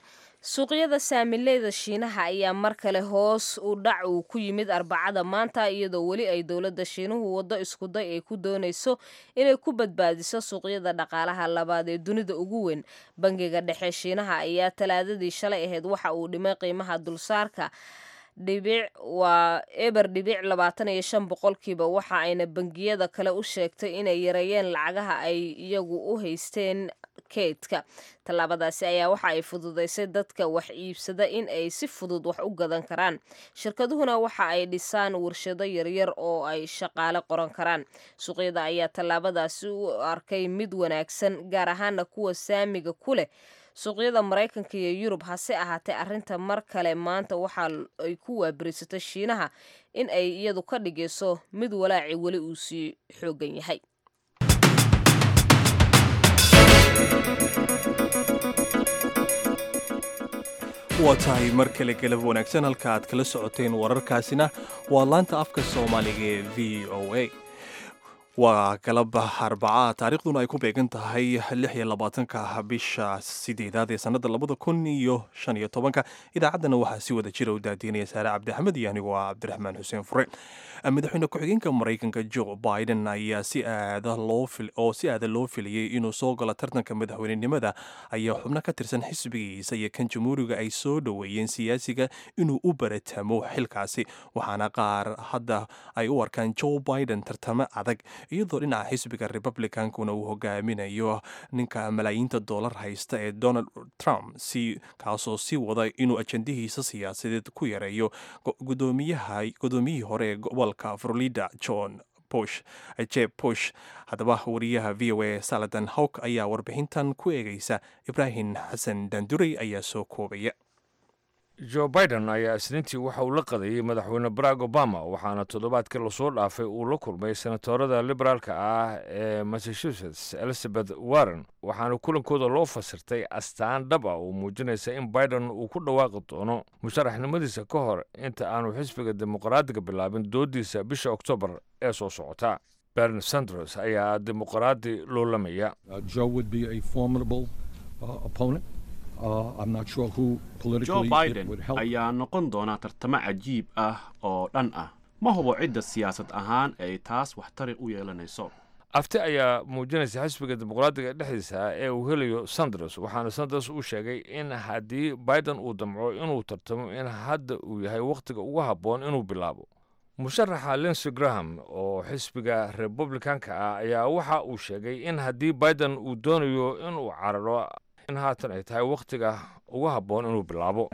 suuqyada saamileyda shiinaha ayaa mar kale hoos u dhac uu ku yimid arbacada maanta iyadoo weli ay dowladda shiinuhu waddo iskuday ay ku doonayso inay ku badbaadiso suuqyada dhaqaalaha labaad ee dunida ugu weyn bangiga dhexe shiinaha ayaa talaadadii shalay ahayd waxa uu dhimay qiimaha dulsaarka dhibic waa eber dhibic labaatan iyo shan boqolkiiba waxa ayna bangiyada kale u sheegtay inay yareeyeen lacagaha ay iyagu u haysteen keydka tallaabadaasi ayaa waxa ay fududaysay dadka wax iibsada in ay si fudud wax u gadan karaan shirkaduhuna waxa ay dhisaan warshado yaryar oo ay shaqaale qoran karaan suuqyada ayaa tallaabadaasi u arkay mid wanaagsan gaar ahaana kuwa saamiga ku leh suuqyada maraykanka iyo yurub hase ahaatee arrinta mar kale maanta waxa ay ku waabirisatay shiinaha in ay iyadu ka dhigayso mid walaaci weli uu sii xoogan yahay
waa tahay mar kale galab wanaagsan halka aad kala socoteen wararkaasina waa laanta afka soomaaliga ee v o a waa galab arbacaa taariikhduna ay ku beegan tahay lix iyo labaatanka bisha sideedaad ee sannada labada kun iyo shan iyo tobanka idaacaddana waxaa si wada jira u daadiinaya saare cabdixamed iyo anigu waa cabdiraxmaan xuseen fure madaxweyne ku-xigeenka maraykanka joe biden ayaa si aada loo oo si aada loo filayay inuu soo galo tartanka madaxweynenimada ayaa xubno ka tirsan xisbigiisa iyo kan jamhuuriga ay soo dhoweeyeen siyaasiga inuu u baratamo xilkaasi waxaana qaar hadda ay u arkaan joe biden tartamo adag iyadoo dhinaca xisbiga republicankuna uu hogaaminayo ninka malaayiinta doolar haysta ee donald trump si kaasoo sii wada inuu ajandihiisa siyaasadeed ku yareeyo gudoomiyihii hore ee gobolka florida john bush jeb bush haddaba wariyaha v o a saladan hawk ayaa warbixintan ku eegaysa ibraahim xasan dandurey ayaa soo koobaya
joe biden ayaa isniintii waxa uu la qadayay madaxweyne barack obama waxaana toddobaadkii lasoo dhaafay uu la kulmay senatorada liberaalka ah ee massachusetts elizabeth warren waxaana kulankooda loo fasirtay astaan dhab ah oo muujinaysa in biden uu ku dhawaaqi doono musharaxnimadiisa ka hor inta aanu xisbiga dimuqraadiga bilaabin doodiisa bisha oktoobar ee soo socota bern sanders ayaa dimuqraadi loolamaya
joe biden ayaa noqon doona tartamo cajiib ah oo dhan ah ma hubo cidda siyaasad ahaan ay taas waxtari u yeelanayso
afti ayaa muujinaysa xisbiga dimuqraadiga dhexdiisa ee uu helayo sanders waxaana sanders uu sheegay in haddii biden uu damco inuu tartamo in hadda uu yahay wakhtiga ugu habboon inuu bilaabo musharaxa linsey graham oo xisbiga republicanka ah ayaa waxa uu sheegay in haddii biden uu doonayo inuu cararo in haatan ay tahay wakhtiga ugu habboon inuu bilaabo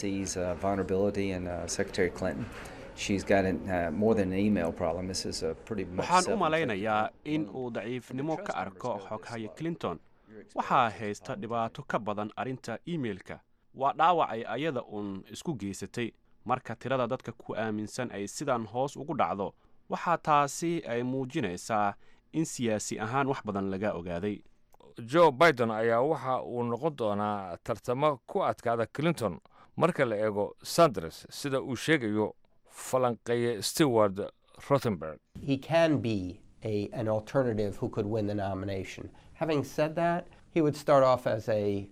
waxaan u malaynayaa in uu daciifnimo ka arko xoghaya clinton waxaa haysta dhibaato ka badan arrinta iimeilka waa dhaawac ay ayada uun isku geysatay marka tirada dadka ku aaminsan ay sidan hoos ugu dhacdo waxaa taasi ay muujinaysaa in siyaasi ahaan wax badan laga ogaaday
joe biden ayaa waxa uu noqon doonaa tartamo ku adkaada clinton marka la eego sanders sida uu sheegayo falanqeeye stewart rothenberg
he can be a, an alternative who could win the nomination. Having said that, he would start off as a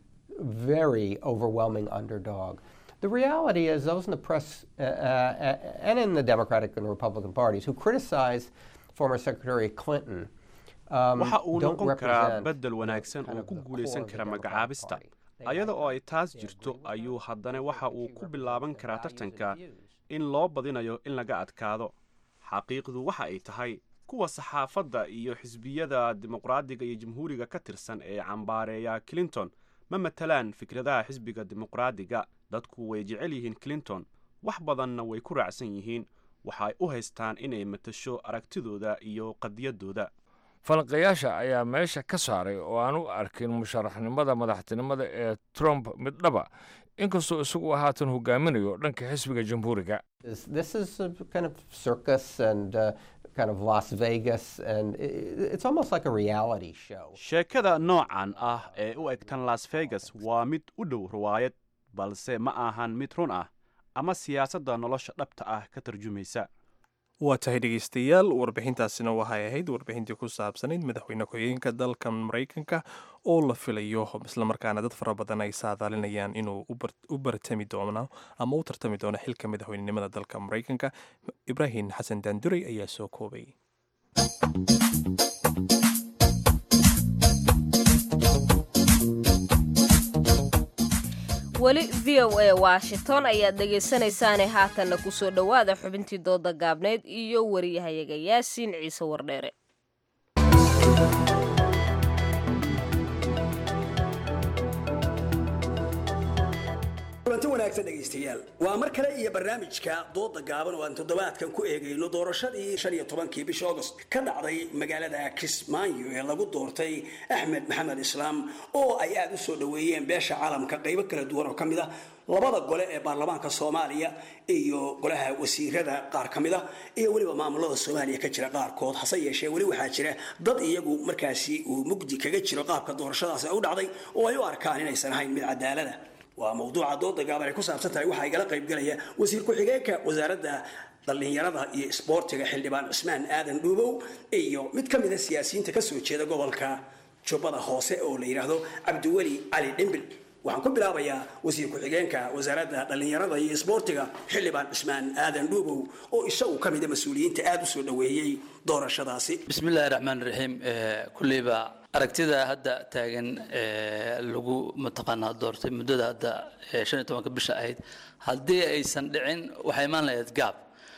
very overwhelming underdog. The reality is, those in the press uh, uh, and in the Democratic and Republican parties who criticized former Secretary Clinton um,
waxa uu
don't
noqon karaa
represent
beddel wanaagsan oo ku guulaysan kara magacaabista ayada oo ay taas jirto ayuu haddana waxa uu ku bilaaban karaa tartanka in loo badinayo in laga adkaado xaqiiqdu waxa ay tahay kuwa saxaafadda iyo xisbiyada dimuqraadiga iyo jamhuuriga ka tirsan ee cambaareeya clinton ma matalaan fikradaha xisbiga dimuqraadiga dadku way jecel yihiin clinton wax badanna way ku raacsan yihiin waxay u haystaan inay matasho aragtidooda iyo qadiyadooda
falanqayaasha ayaa meesha ka saaray oo aan u arkin musharaxnimada madaxtinimada ee trump mid dhaba inkastoo isagu haatan hogaaminayo dhanka xisbiga jamhuuriga
This, this is a kind of circus and uh, kind of Las Vegas, and i i- it's almost like a reality show.
sheekada noocan ah ee u egtan las vegas waa mid u dhow riwaayad balse ma ahan mid run ah ama siyaasadda nolosha dhabta ah ka tarjumaysa
waa tahay dhegeystayaal warbixintaasina waxay ahayd warbixintii ku saabsanayd madaxweyne ku-xigeenka dalka maraykanka oo la filayo islamarkaana dad fara badan ay saadaalinayaan inuu u bar- u bartami doono ama u tartami doono xilka madaxweynenimada dalka maraykanka ibraahim xasan daanduray ayaa soo koobay
weli v o a washington ayaad dhegaysanaysaane haatanna kusoo dhowaada xubintii dooda gaabneyd iyo wariyahayaga yaasiin ciise wardheere
kulanti wanaagsan dhegaystayaal waa mar kale iyo barnaamijka dooda gaaban oo aan toddobaadkan ku eegayno doorashadii shan iyo tobankii bisha agost ka dhacday magaalada kismaayo ee lagu doortay axmed maxamed islaam oo ay aada u soo dhoweeyeen beesha caalamka qaybo kala duwan oo ka mid ah labada gole ee baarlamaanka soomaaliya iyo golaha wasiirada qaar ka mid ah iyo weliba maamulada soomaaliya ka jira qaarkood hase yeeshee weli waxaa jira dad iyagu markaasi uu mugdi kaga jiro qaabka doorashadaasi u dhacday oo ay u arkaan inaysan ahayn mid cadaalada waa mawduuca dooda gaaban ay ku saabsan tahay waxaa igala qaybgalaya wasiir ku-xigeenka wasaaradda dhallinyarada iyo isboortiga xildhibaan cusmaan aadan dhuubow iyo mid ka mida siyaasiyiinta kasoo jeeda gobolka jubbada hoose oo la yidhaahdo cabdiweli cali dhimbil waxaan ku bilaabayaa wasiir ku-xigeenka wasaaradda dhallinyarada iyo isboortiga xildhibaan cusmaan aadan dhuubow oo isagu ka mida mas-uuliyiinta aada u soo dhoweeyey doorashadaasi
bismillahi raxmaan raxiim kulleyba aragtida hadda taagan lagu mataqaanaa doortay muddada hadda shan iyo tobanka bisha ahayd haddii aysan dhicin waxay imaan lahayd gaab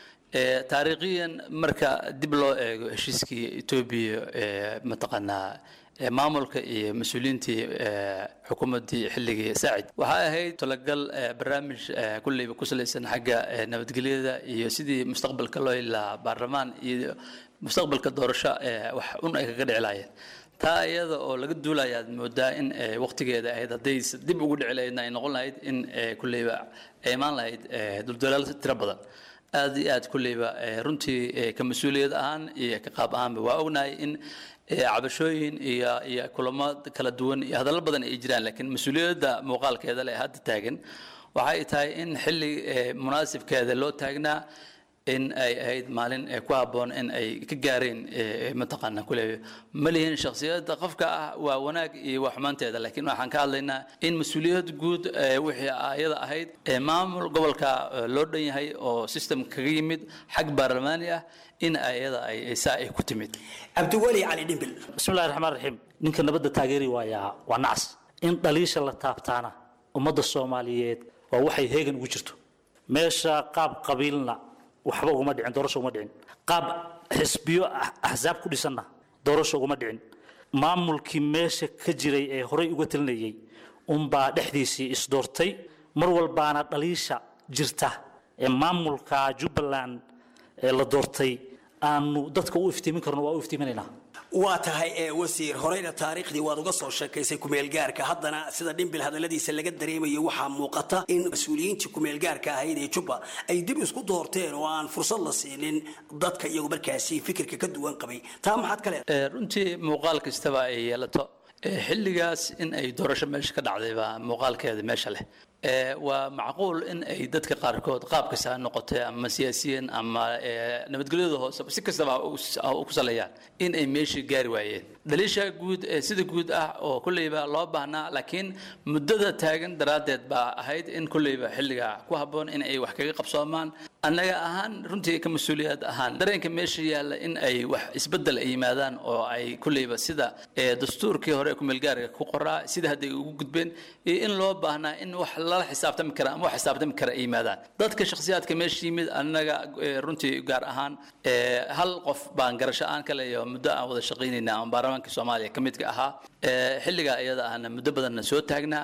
taariikhiyan marka dib loo eego heshiiskii etoobiya mataqaanaa maamulka iyo mas-uuliyiintii xukuumaddii xilligii saacid waxay ahayd talagal barnaamij kulleyba ku salaysan xagga nabadgelyada iyo sidii mustaqbalka loo heli lahaa baarlamaan iyo mustaqbalka doorasho wax un ay kaga dhici lahaayeen taa iyada oo laga duulaya aad moodaa in waqtigeeda ahayd hadday dib ugu dhici lahaydna ay noqon lahayd in kulleyba ay imaan lahayd duldulaal tiro badan aad iyo aad kulleyba runtii ka mas-uuliyad ahaan iyo ka qaab ahaanba waa ognahay in cabashooyin iyo iyo kulamo kala duwan iyo hadallo badan ay jiraan laakiin mas-uuliyadda muuqaalkeeda leh hadda taagan waxay tahay in xilli munaasibkeeda loo taagnaa in ay ahayd maalin ku habboon in ay ka gaareen mataqaana kule ma lihin shakhsiyadda qofka ah waa wanaag iyo waa xumaanteeda laakiin waxaan ka hadlaynaa in mas-uuliyad guud wixii ayada ahayd maamul gobolka loo dhan yahay oo system kaga yimid xag baarlamaani ah in ayada ay saa ay ku timid
cabdiweli cali dhimbil
bismillahi raxmaan raxiim ninka nabadda taageeri waayaa waa nacas in dhaliisha la taabtaana ummadda soomaaliyeed waa waxay heegan ugu jirto meesha qaab qabiilna waxba uguma dhicin doorasho uguma dhicin qaab xisbiyo axsaab ku dhisanna doorasho uguma dhicin maamulkii meesha ka jiray ee horey uga talinayay unbaa dhexdiisii isdoortay mar walbaana dhaliisha jirta ee maamulka jubbaland ee la doortay aanu dadka u iftiimin karno waa u iftiiminaynaa
waa tahay ee wasiir horeyna taariikhdii waad uga soo sheekaysay kumeelgaarka haddana sida dhimbil hadalladiisa laga dareemayo waxaa muuqata in mas-uuliyiintii kumeelgaarka ahayd ee jubba ay dib isku doorteen oo aan fursad la siinin dadka iyagu markaasi fikirka ka duwan qabay taa maxaad ka leedahay
runtii muuqaal kastaba ay yeelato xilligaas in ay doorasho meesha ka dhacday baa muuqaalkeeda meesha leh waa macquul in ay dadka qaarkood qaab kasta ha noqotee ama siyaasiyiin ama nabadgelyada hoose si kastaba ha ku saleeyaan in ay meeshii gaari waayeen dhaliisha guud sida guud ah oo kulleyba loo baahnaa laakiin muddada taagan daraaddeed baa ahayd in kulleyba xilliga ku habboon in ay wax kaga qabsoomaan annaga ahaan runtii ka mas-uuliyad ahaan dareenka meesha yaalla in ay wax isbeddel ay yimaadaan oo ay kulleyba sida dastuurkii hore kumeelgaarka ku qoraa sida hadday ugu gudbeen iyo in loo baahnaa in wax lala xisaabtami kara ama wax xisaabtami kara ay yimaadaan dadka shakhsiyaadka meesha yimid annaga runtii gaar ahaan hal qof baan garasho aan ka leeyaho muddo aan wada shaqaynayna ama baarlamaanka soomaaliya ka midka ahaa xilligaa iyada ahna muddo badanna soo taagnaa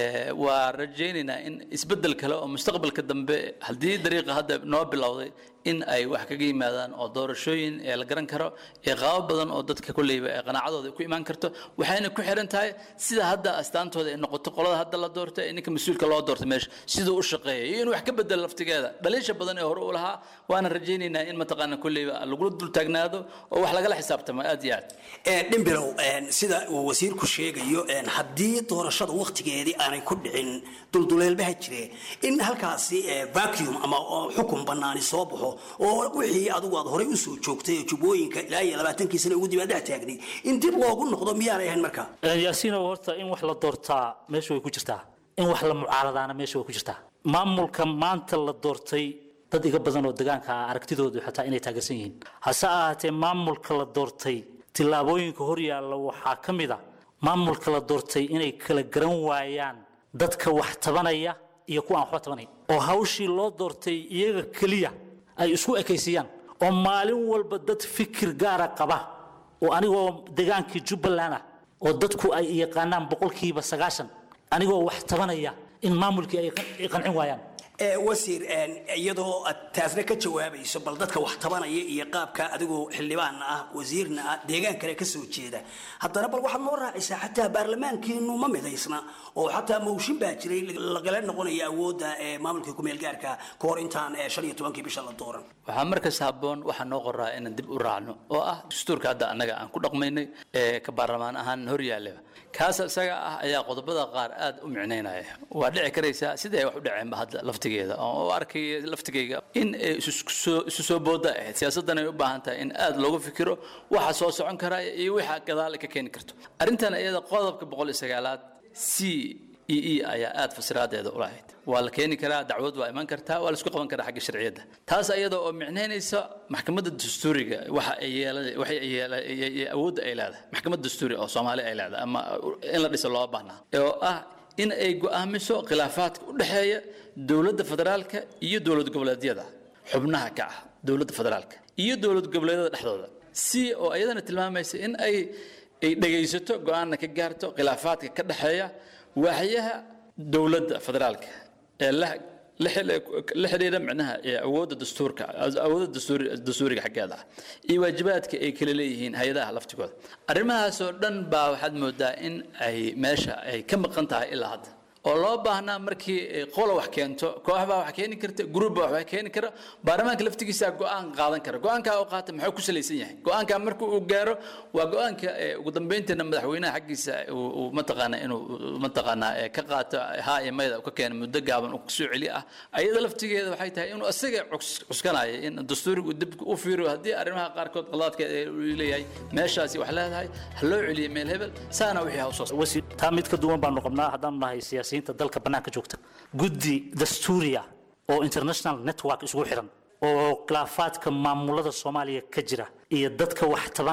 waa rajaynaynaa in isbeddel kale oo mustaqbalka dambe haddii dariiqa hadda noo bilowday in ay wax kaga yimaadaan oo doorashooyin ee la garan karo ee qaabo badan oo dadka kolleyba ee qanaacadooda ku imaan karto waxayna ku xiran tahay sida hadda astaantooda ay noqoto qolada hadda la doortay ee ninka mas-uulka loo doortay meesha siduu u shaqeeya iyo in wax ka bedelo laftigeeda dhaliisha badan ee hore u lahaa waana rajaynaynaa in mataqaana kolleyba lagula dul taagnaado oo wax lagala xisaabtamo aad iyo aad
dhimbilow sida uu wasiirku sheegayo haddii doorashada waktigeedii aanay ku dhicin dulduleelbaha jire in halkaasi vacuum ama xukun banaani soo baxo oo wixii adigu aad horey usoo joogtay oo jubbooyinka ilaa iyo labaatankii sana ugu dibadhex taagnay in dib loogu noqdo miyaanay ahayn marka
yaasiinow horta in wax la doortaa meesha way ku jirtaa in wax la mucaaradaana meesha way ku jirtaa maamulka maanta la doortay dad iga badan oo degaanka ah aragtidoodu xataa inay taageersan yihiin hase ahaatee maamulka la doortay tillaabooyinka hor yaalla waxaa ka mid a maamulka la doortay inay kala garan waayaan dadka wax tabanaya iyo kuwa aan waxba tabanayn oo hawshii loo doortay iyaga keliya ay isku ekaysiiyaan oo maalin walba dad fikir gaara qaba oo anigoo degaankii jubbaland ah oo dadku ay yaqaanaan boqolkiiba sagaashan anigoo wax tabanaya in maamulkii ay qancin waayaan
wasiir iyadoo aad taasna ka jawaabayso bal dadka wax tabanaya iyo qaabka adigoo xildhibaanna ah wasiirna ah deegaan kale ka soo jeeda haddana bal waxaad noo raacisaa xataa baarlamaankiinu ma midaysna oo xataa mawshin baa jiray lagala noqonaya awoodda maamulka kumeel gaarka ka hor intaan shan iyo tobankii bisha la dooran
waxaa markas habboon waxaa noo qoraa inaan dib u raacno oo ah dastuurka hadda annaga aan ku dhaqmaynay ee ka baarlamaan ahaan hor yaallaba kaas isaga ah ayaa qodobada qaar aad u micnaynaya waa dhici karaysaa sidai ay wax u dhaceenba hadda laftigeeda oo u arkaya laftigayga in ay isu soo booda ahayd siyaasaddan ay u baahan tahay in aad looga fikiro waxa soo socon karaya iyo waxa gadaal ka keeni karto arrintan iyada qodobka boqol iyo sagaalaad c e e ayaa aad fasiraadeeda u lahayd waa la keeni karaa dacwad waa iman kartaa waa la isku qaban karaa xagga sharciyadda taas iyada oo micnaynaysa maxkamadda dastuuriga waxa ay yeelan waxay awoodda ay leedahay maxkamad dastuuri oo soomaali ay leedahay ama in la dhiso loo baahnaa oo ah in ay go'aamiso khilaafaadka u dhexeeya dowladda federaalka iyo dowlad goboleedyada xubnaha ka ah dowladda federaalka iyo dowlad goboleedyada dhexdooda si oo iyadana tilmaamaysa in ay ay dhegaysato go'aanna ka gaarto khilaafaadka ka dhexeeya waaxyaha dowladda federaalka ee la la xidhiidha micnaha awoodda dastuurka awoodda dastuuriga xaggeeda ah iyo waajibaadka ay kala leeyihiin hay-adaha laftigooda arrimahaasoo dhan baa waxaad moodaa in ay meesha ay ka maqan tahay ilaa hadda oo loo baahnaa markii qola wax keento koox baa wax keeni karta gruub baa wax keeni kara baarlamaanka laftigiisa go'aan qaadan kara go'aankaa uu qaata muxuu ku salaysan yahay go'aankaa marka uu gaaro waa go'aanka ugu dambeynteena madaxweynaha xaggiisa uu mataqaana inuu mataqaanaa ka qaato haa iyo mayda ka keena muddo gaaban uu kusoo celi ah ayada laftigeeda waxay tahay inuu isaga cuskanaya in dastuurigu dib u fiiriyo haddii arrimaha qaarkood qalaadkeeda uu leeyahay meeshaasi wax leedahay ha loo celiyo meel hebel saana wixii ha usoo
taa mid ka duwan baanu qabnaa haddaanu nahay siyaasiyiinta dalka bannaanka joogta guddi dastuuriya oo international network isugu xiran oo khilaafaadka maamulada soomaaliya ka jira iyo dadka wax taban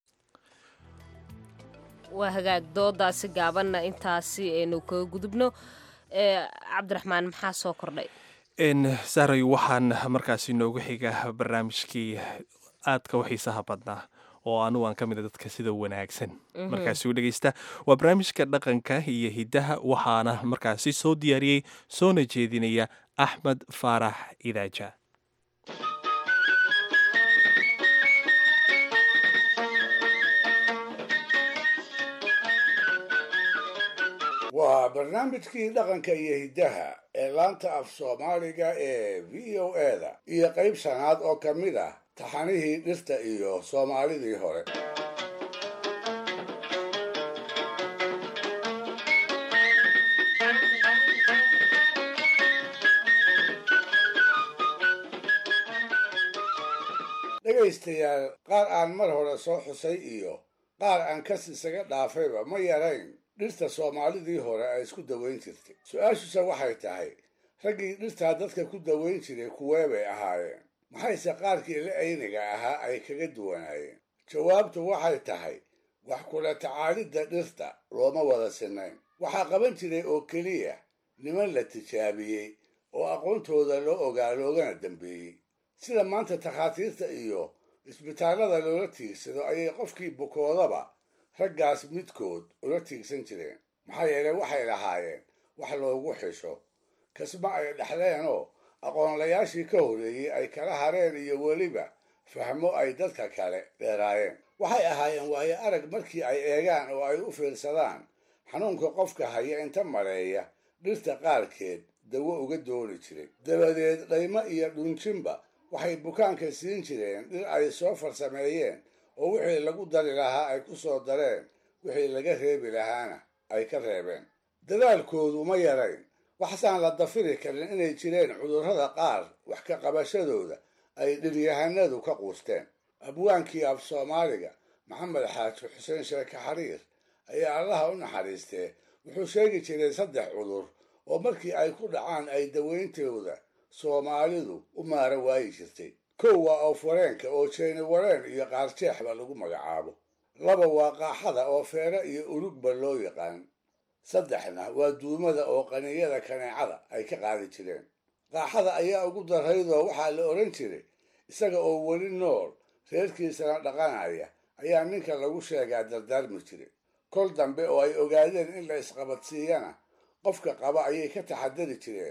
waa hagaag doodaasi gaabanna intaasi aynu kaga gudubno cabdiraxmaan maxaa soo kordhay
saaray waxaan markaasi noogu xiga barnaamijkii aadka u xiisaha badnaa oo anugu aan ka mid a dadka sida wanaagsan markaasi u dhegeysta waa barnaamijka dhaqanka iyo hiddaha waxaana markaasi soo diyaariyey soona jeedinaya axmed faarax idaaja
waa barnaamijkii dhaqanka iyo hiddaha ee laanta af soomaaliga ee v o eda iyo qayb shanaad oo ka mid ah taxanihii dhirta iyo soomaalidii hore dhegaystayaal qaar aan mar hore soo xusay iyo qaar aan kas isaga dhaafayba ma yarayn dhirta soomaalidii hore ay isku dawayn jirtay su-aashuse waxay tahay raggii dhirtaa dadka ku dawayn jiray kuwee bay ahaayeen maxayse qaarkii la ayniga ahaa ay kaga duwanaayeen jawaabtu waxay tahay wax kula tacaalidda dhirta looma wada sinayn waxaa qaban jiray oo keliya niman la tijaabiyey oo aqoontooda loo ogaa loogana dambeeyey sida maanta takhaatiirta iyo isbitaallada loola tiigsado ayay qofkii bukoodaba raggaas midkood ula tiigsan jireen maxaa yeelay waxay lahaayeen wax loogu xisho kasma ay dhexleenoo aqoonlayaashii ka horreeyey ay kala hareen iyo weliba fahmo ay dadka kale dheeraayeen waxay ahaayeen waayo arag markii ay eegaan oo ay u fiirsadaan xanuunka qofka haya inta mareeya dhirta qaarkeed dawo uga dooni jiray dabadeed dhaymo iyo dhunjinba waxay bukaanka siin jireen dhir ay soo farsameeyeen oo wixii lagu dari lahaa ay ku soo dareen wixii laga reebi lahaana ay ka reebeen dadaalkoodu ma yarayn waxsaan la dafiri karin inay jireen cudurrada qaar wax ka qabashadooda ay dhiryahanadu ka quusteen abwaankii af soomaaliga maxamed xaaji xuseen sheeke xariir ayaa allaha u naxariistee wuxuu sheegi jiray saddex cudur oo markii ay ku dhacaan ay dawayntooda soomaalidu u maara waayi jirtay kow waa oofwareenka oo jeeni wareen iyo qaarjeexba lagu magacaabo laba waa qaaxada oo feere iyo urugba loo yaqaan saddexna waa duumada oo qaniyada kaneecada ay ka qaadi jireen qaaxada ayaa ugu daraydoo waxaa la odhan jiray isaga oo weli nool reerkiisana dhaqanaya ayaa ninka lagu sheegaa dardaarmi jiray kol dambe oo ay ogaadeen in la isqabadsiiyana qofka qaba ayay ka taxadari jireen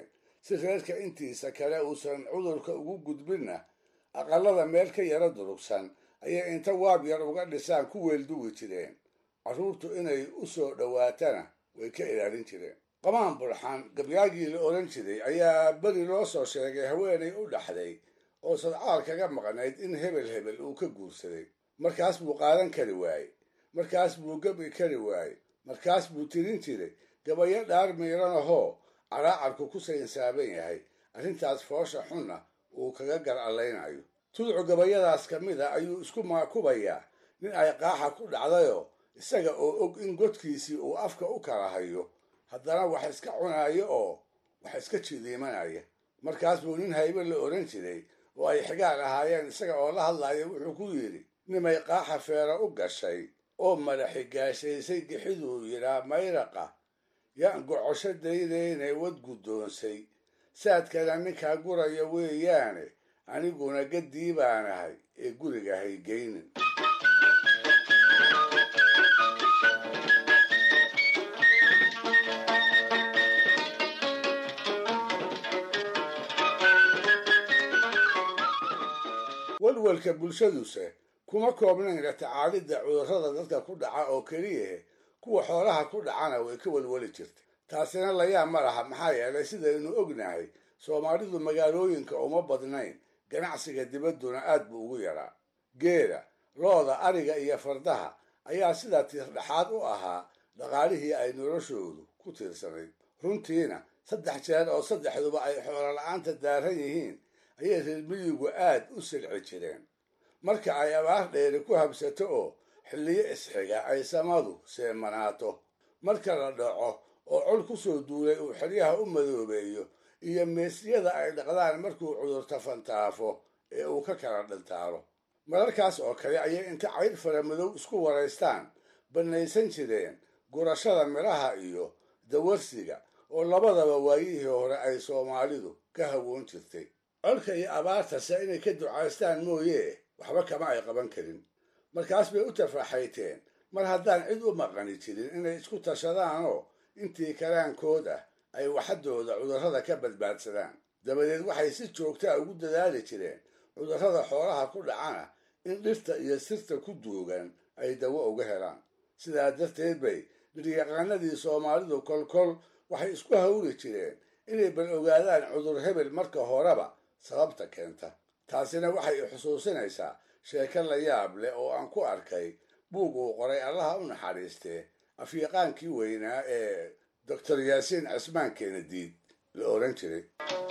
si reerka intiisa kale uusan cudurka ugu gudbinna aqallada meel ka yaro durugsan ayay inta waab yar uga dhisaan ku weelduwi jireen carruurtu inay u soo dhowaatana way ka ilaalin jireen qamaan bulxan gabyaagii la odhan jiray ayaa beri loo soo sheegay haweenay u dhaxday oo sadcaal kaga maqnayd in hebel hebel uu ka guursaday markaas buu qaadan kari waaye markaas buu gabi kari waaye markaas buu tirin jiray gabayo dhaar miiran ahoo caraacarku ku saynsaaban yahay arrintaas foosha xunna uu kaga gar allaynayo tudcu gabayadaas ka mid a ayuu isku maakubayaa nin ay qaaxa ku dhacdayoo isaga oo og in godkiisii uu afka u kala hayo haddana wax iska cunaayo oo wax iska jidiimanaya markaas buu nin haybe la odhan jiray oo ay xigaal ahaayeen isaga oo la hadlaya wuxuu ku yidhi nimay qaaxa feera u gashay oo madaxi gaashaysay gixiduu yidhaa mayraqa yaan gocosho daydaynay wad guddoonsay saadkana ninkaa guraya weeyaane aniguna gaddii baanahay ee guriga haygeynin walwalka bulshaduse kuma koobnayn la tacaalidda cudurrada dadka ku dhaca oo keliyahe kuwa xoolaha ku dhacana way ka walwali jirtay taasina layaab ma laha maxaa yeelay sidaynu ognahay soomaalidu magaalooyinka uma badnayn ganacsiga dibadduna aad buu ugu yaraa geela looda ariga iyo fardaha ayaa sidaa tiirdhexaad u ahaa dhaqaalihii ay noloshoodu ku tiirsanayd runtiina saddex jeer oo saddexduba ay xoolo la-aanta daaran yihiin ayay reer miyigu aad u silci jireen marka ay abaar dheeri ku habsato oo xilliyo isxiga ay samadu seemanaato marka la dhaco oo col ku soo duulay uu xeryaha u madoobeeyo iyo meesyada ay dhaqdaan markuu cudurta fantaafo ee uu ka kala dhintaalo mararkaas oo kale ayay inta cayd fara madow isku waraystaan bannaysan jireen gurashada midhaha iyo dawarsiga oo labadaba waayihii hore ay soomaalidu ka hawoon jirtay colka iyo abaartase inay ka ducaystaan mooyee waxba kama ay qaban karin markaas bay u tafaaxayteen mar haddaan cid u maqani jirin inay isku tashadaanoo intii kalaankood ah ay waxadooda cudurrada ka badbaadsadaan dabadeed waxay si joogtaa ugu dadaali jireen cudurrada xoolaha ku dhacana in dhirta iyo sirta ku duugan ay dawo uga helaan sidaa darteed bay dhiryaqaanadii soomaalidu kolkol waxay isku hawri jireen inay bal ogaadaan cudur hebel marka horeba sababta keenta taasina waxay i xusuusinaysaa sheeko la yaab leh oo aan ku arkay buug uu qoray allaha u naxariistee afyaqaankii weynaa ee doctor yaasiin cismaan keenadiid la odhan jiray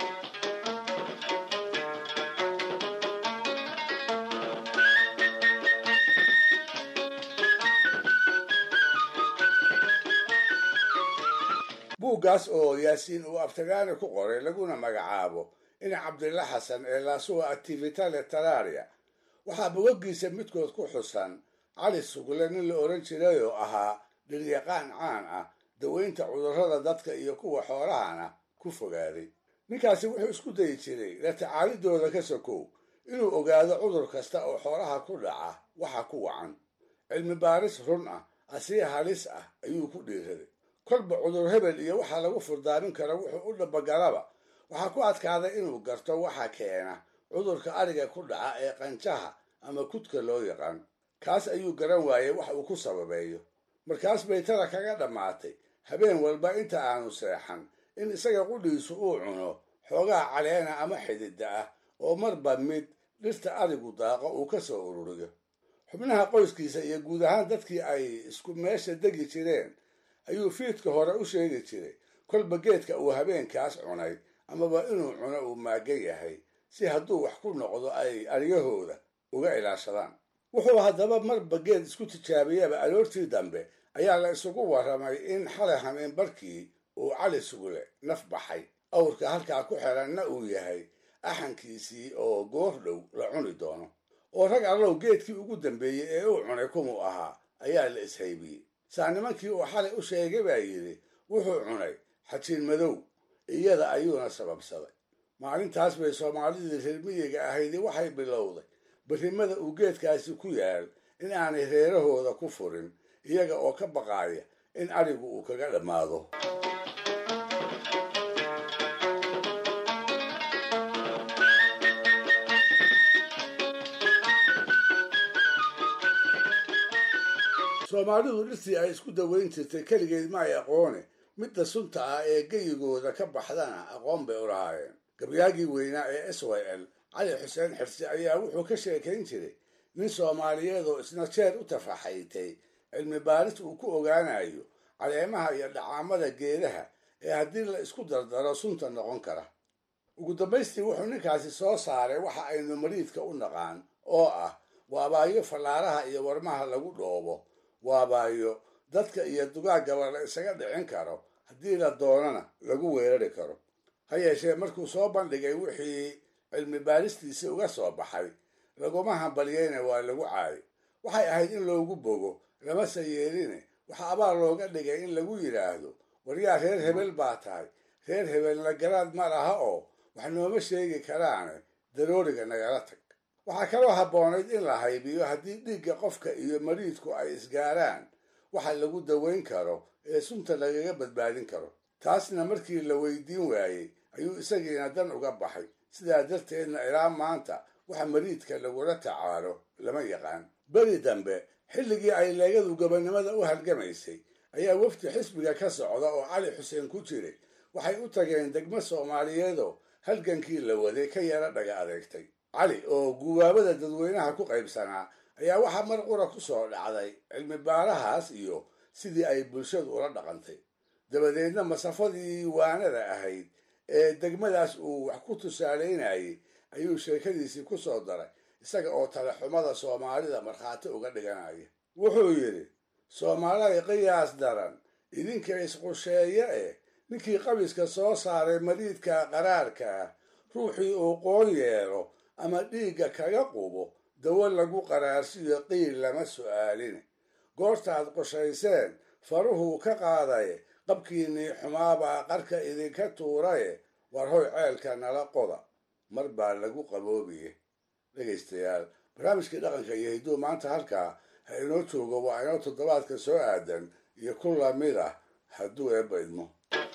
buuggaas oo yaasiin uu aftagaani ku qoray laguna magacaabo in cabdilla xasan ee laasuwa activita leteraria waxaa bogaggiisa midkood ku xusan cali sugle nin la odhan jiray oo ahaa dhiryaqaan caan ah daweynta cudurrada dadka iyo kuwa xoolahana ku fogaaday ninkaasi wuxuu isku dayi jiray la tacaalidooda ka sokow inuu ogaado cudur kasta oo xoolaha ku dhaca waxa ku wacan cilmi baaris run ah asii halis ah ayuu ku dhiiraday kolba cudur hebel iyo waxa lagu furdaamin karo wuxuu u dhabagalaba waxaa ku adkaaday inuu garto waxa keena cudurka ariga ku dhaca ee qanjaha ama kudka loo yaqaan kaas ayuu garan waayey wax uu ku sababeeyo markaas bay tada kaga dhammaatay habeen walba inta aanu seexan in isaga qudhiisu uu cuno xoogaha caleena ama xidida ah oo marba mid dhirta arigu daaqo uu ka soo ururiyo xubnaha qoyskiisa iyo guud ahaan dadkii ay isku meesha degi jireen ayuu fiidka hore u sheegi jiray kolba geedka uu habeenkaas cunay amaba inuu cuno uu maagan yahay si hadduu wax ku noqdo ay aryahooda uga ilaashadaan wuxuu haddaba marba geed isku tijaabiyaba aroortii dambe ayaa la isugu warramay in xalay hameen barkii uu cali sugule naf baxay awrka halkaa ku xiranna uu yahay axankiisii oo goor dhow la cuni doono oo rag allow geedkii ugu dambeeyey ee uu cunay kumuu ahaa ayaa la ishaybiyey saa nimankii uu xalay u sheegay baa yidhi wuxuu cunay xajiin madow iyada ayuuna sababsaday maalintaas bay soomaalidii reer miyiga ahaydi waxay bilowday berrimada uu geedkaasi ku yaal in aanay reerahooda ku furin iyaga oo ka baqaaya in arigu uu kaga dhammaado soomaalidu dhirtii ay isku daweyn jirtay keligeed ma ay aqoone midda sunta ah ee geyigooda ka baxdana aqoon bay u lahaayeen gabyaagii weynaa ee s y l cali xuseen xirsi ayaa wuxuu ka sheekayn jiray nin soomaaliyeed oo isna jeer u tafaxaytay cilmi baaris uu ku ogaanayo caleemaha iyo dhacaamada geedaha ee haddii la isku dardaro sunta noqon kara ugu dambaystii wuxuu ninkaasi soo saaray waxa aynu mariidka u naqaan oo ah waabaayo fallaaraha iyo warmaha lagu dhoobo waabaayo dadka iyo dugaagaba la isaga dhicin karo haddii la doonana lagu weerari karo ha yeeshee markuu soo bandhigay wixii cilmi baaristiisii uga soo baxay laguma hambalyeyna waa lagu caayay waxay ahayd in loogu bogo lamase yeeline waxa abaal looga dhigay in lagu yidhaahdo waryaa reer hebel baa tahay reer hebelna garaad ma laha oo wax nooma sheegi karaane darooriga nagala tag waxaa kaloo habboonayd in la haybiyo haddii dhiigga qofka iyo mariidku ay isgaaraan waxa lagu daweyn karo ee sunta lagaga badbaadin karo taasna markii la weydiin waayey ayuu isagiina dan uga baxay sidaa darteedna ilaa maanta waxa mariidka lagula tacaalo lama yaqaan beri dambe xilligii ay leegadu gobonnimada u halgamaysay ayaa wafdi xisbiga ka socda oo cali xuseen ku jiray waxay u tageen degmo soomaaliyeedoo halgankii la waday ka yara dhaga adeegtay cali oo guwaabada dadweynaha ku qaybsanaa ayaa waxaa mar qura ku soo dhacday cilmi baarahaas iyo sidii ay bulshadu ula dhaqantay dabadeedna masafadii waanada ahayd ee degmadaas uu wax ku tusaalaynayay ayuu sheekadiisii ku soo daray isaga oo talaxumada soomaalida markhaati uga dhiganaya wuxuu yidhi soomaalida qiyaas daran idinka isqusheeye eh ninkii qabiska soo saaray mariidka qaraarka ah ruuxii uu qoon yeelo ama dhiigga kaga qubo dawo lagu qaraarsiyo qiil lama su'aalin goortaad qushayseen faruhuu ka qaadaye qabkiinnii xumaabaa qarka idinka tuuraye war hoy ceelka nala qoda mar baa lagu qaboobiye dhegaystayaal barnaamijkii dhaqanka iyo hidduu maanta halkaa ha inoo joogo waa inoo toddobaadka soo aadan iyo ku lamid ah hadduu eebba idmo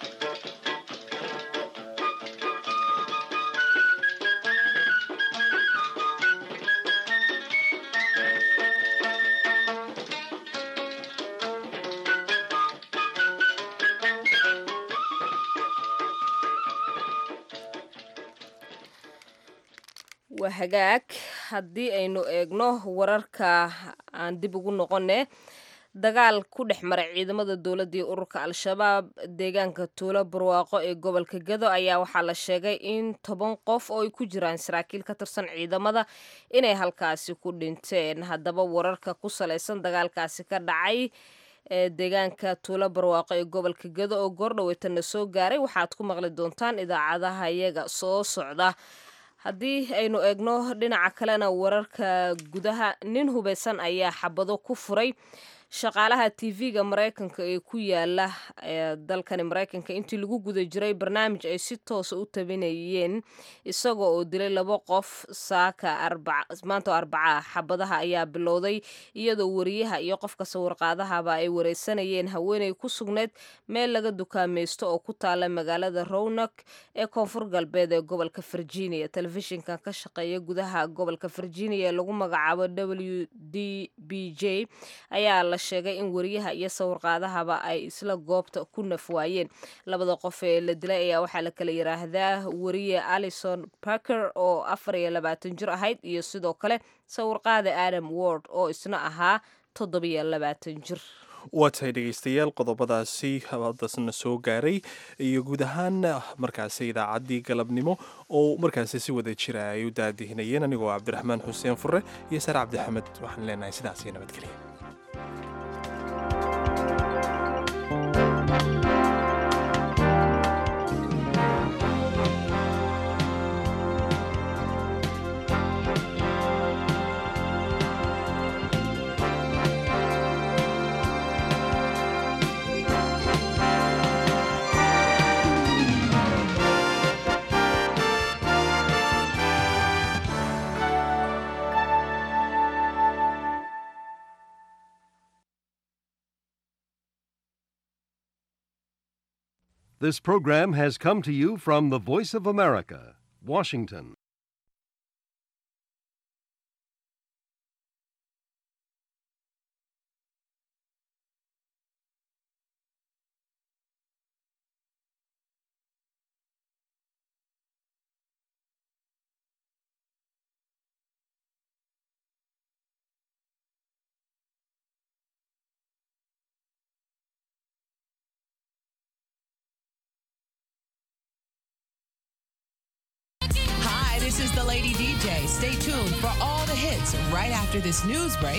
waa hagaag haddii aynu eegno wararka aan dib ugu noqone dagaal ku dhex maray ciidamada dowladda iyo ururka al-shabaab deegaanka tuulo barwaaqo ee gobolka gado ayaa waxaa la sheegay in toban qof oo ay ku jiraan saraakiil ka tirsan ciidamada inay halkaasi ku dhinteen haddaba wararka ku salaysan dagaalkaasi ka dhacay ee deegaanka tuulo barwaaqo ee gobolka gado oo goordhaweytana soo gaaray waxaad ku maqli doontaan idaacadaha iyaga soo socda haddii aynu eegno dhinaca kalena wararka gudaha nin hubeysan ayaa xabado ku furay shaqaalaha tv-ga mareykanka ee ku yaala dalkani mareykanka intii lagu guda jiray barnaamij ay si toosa u tabinayeen isagoo oo dilay labo qof saaka maanta oo arbaca xabadaha ayaa bilowday iyadoo wariyaha iyo qofka sawirqaadahaba ay wareysanayeen haweeney ku sugneyd meel laga dukaamaysto oo ku taala magaalada rownok ee koonfur galbeed ee gobolka virginia telefishinkan ka shaqeeya gudaha gobolka virginia ee lagu magacaabo w d b j ayaa la sheegay in wariyaha iyo sawirqaadahaba ay isla goobta ku nafwaayeen labada qof ee la dilay ayaa waxaa la kala yiraahdaa wariye alison parker oo afar iyo labaatan jir ahayd iyo sidoo kale sawirqaada adam ward oo isna ahaa toddobiyo labaatan jir
waa tahay dhegaystayaal qodobadaasi hadasna soo gaaray iyo guud ahaan markaasi idaacaddii galabnimo oo markaasi si wada jira ay u daadihinayeen anigoo cabdiraxmaan xuseen fure iyo sare cabdixamed waxaan leenahay sidaas iyo nabadgelya
This program has come to you from the Voice of America, Washington.
is the Lady DJ. Stay tuned for all the hits right after this news break.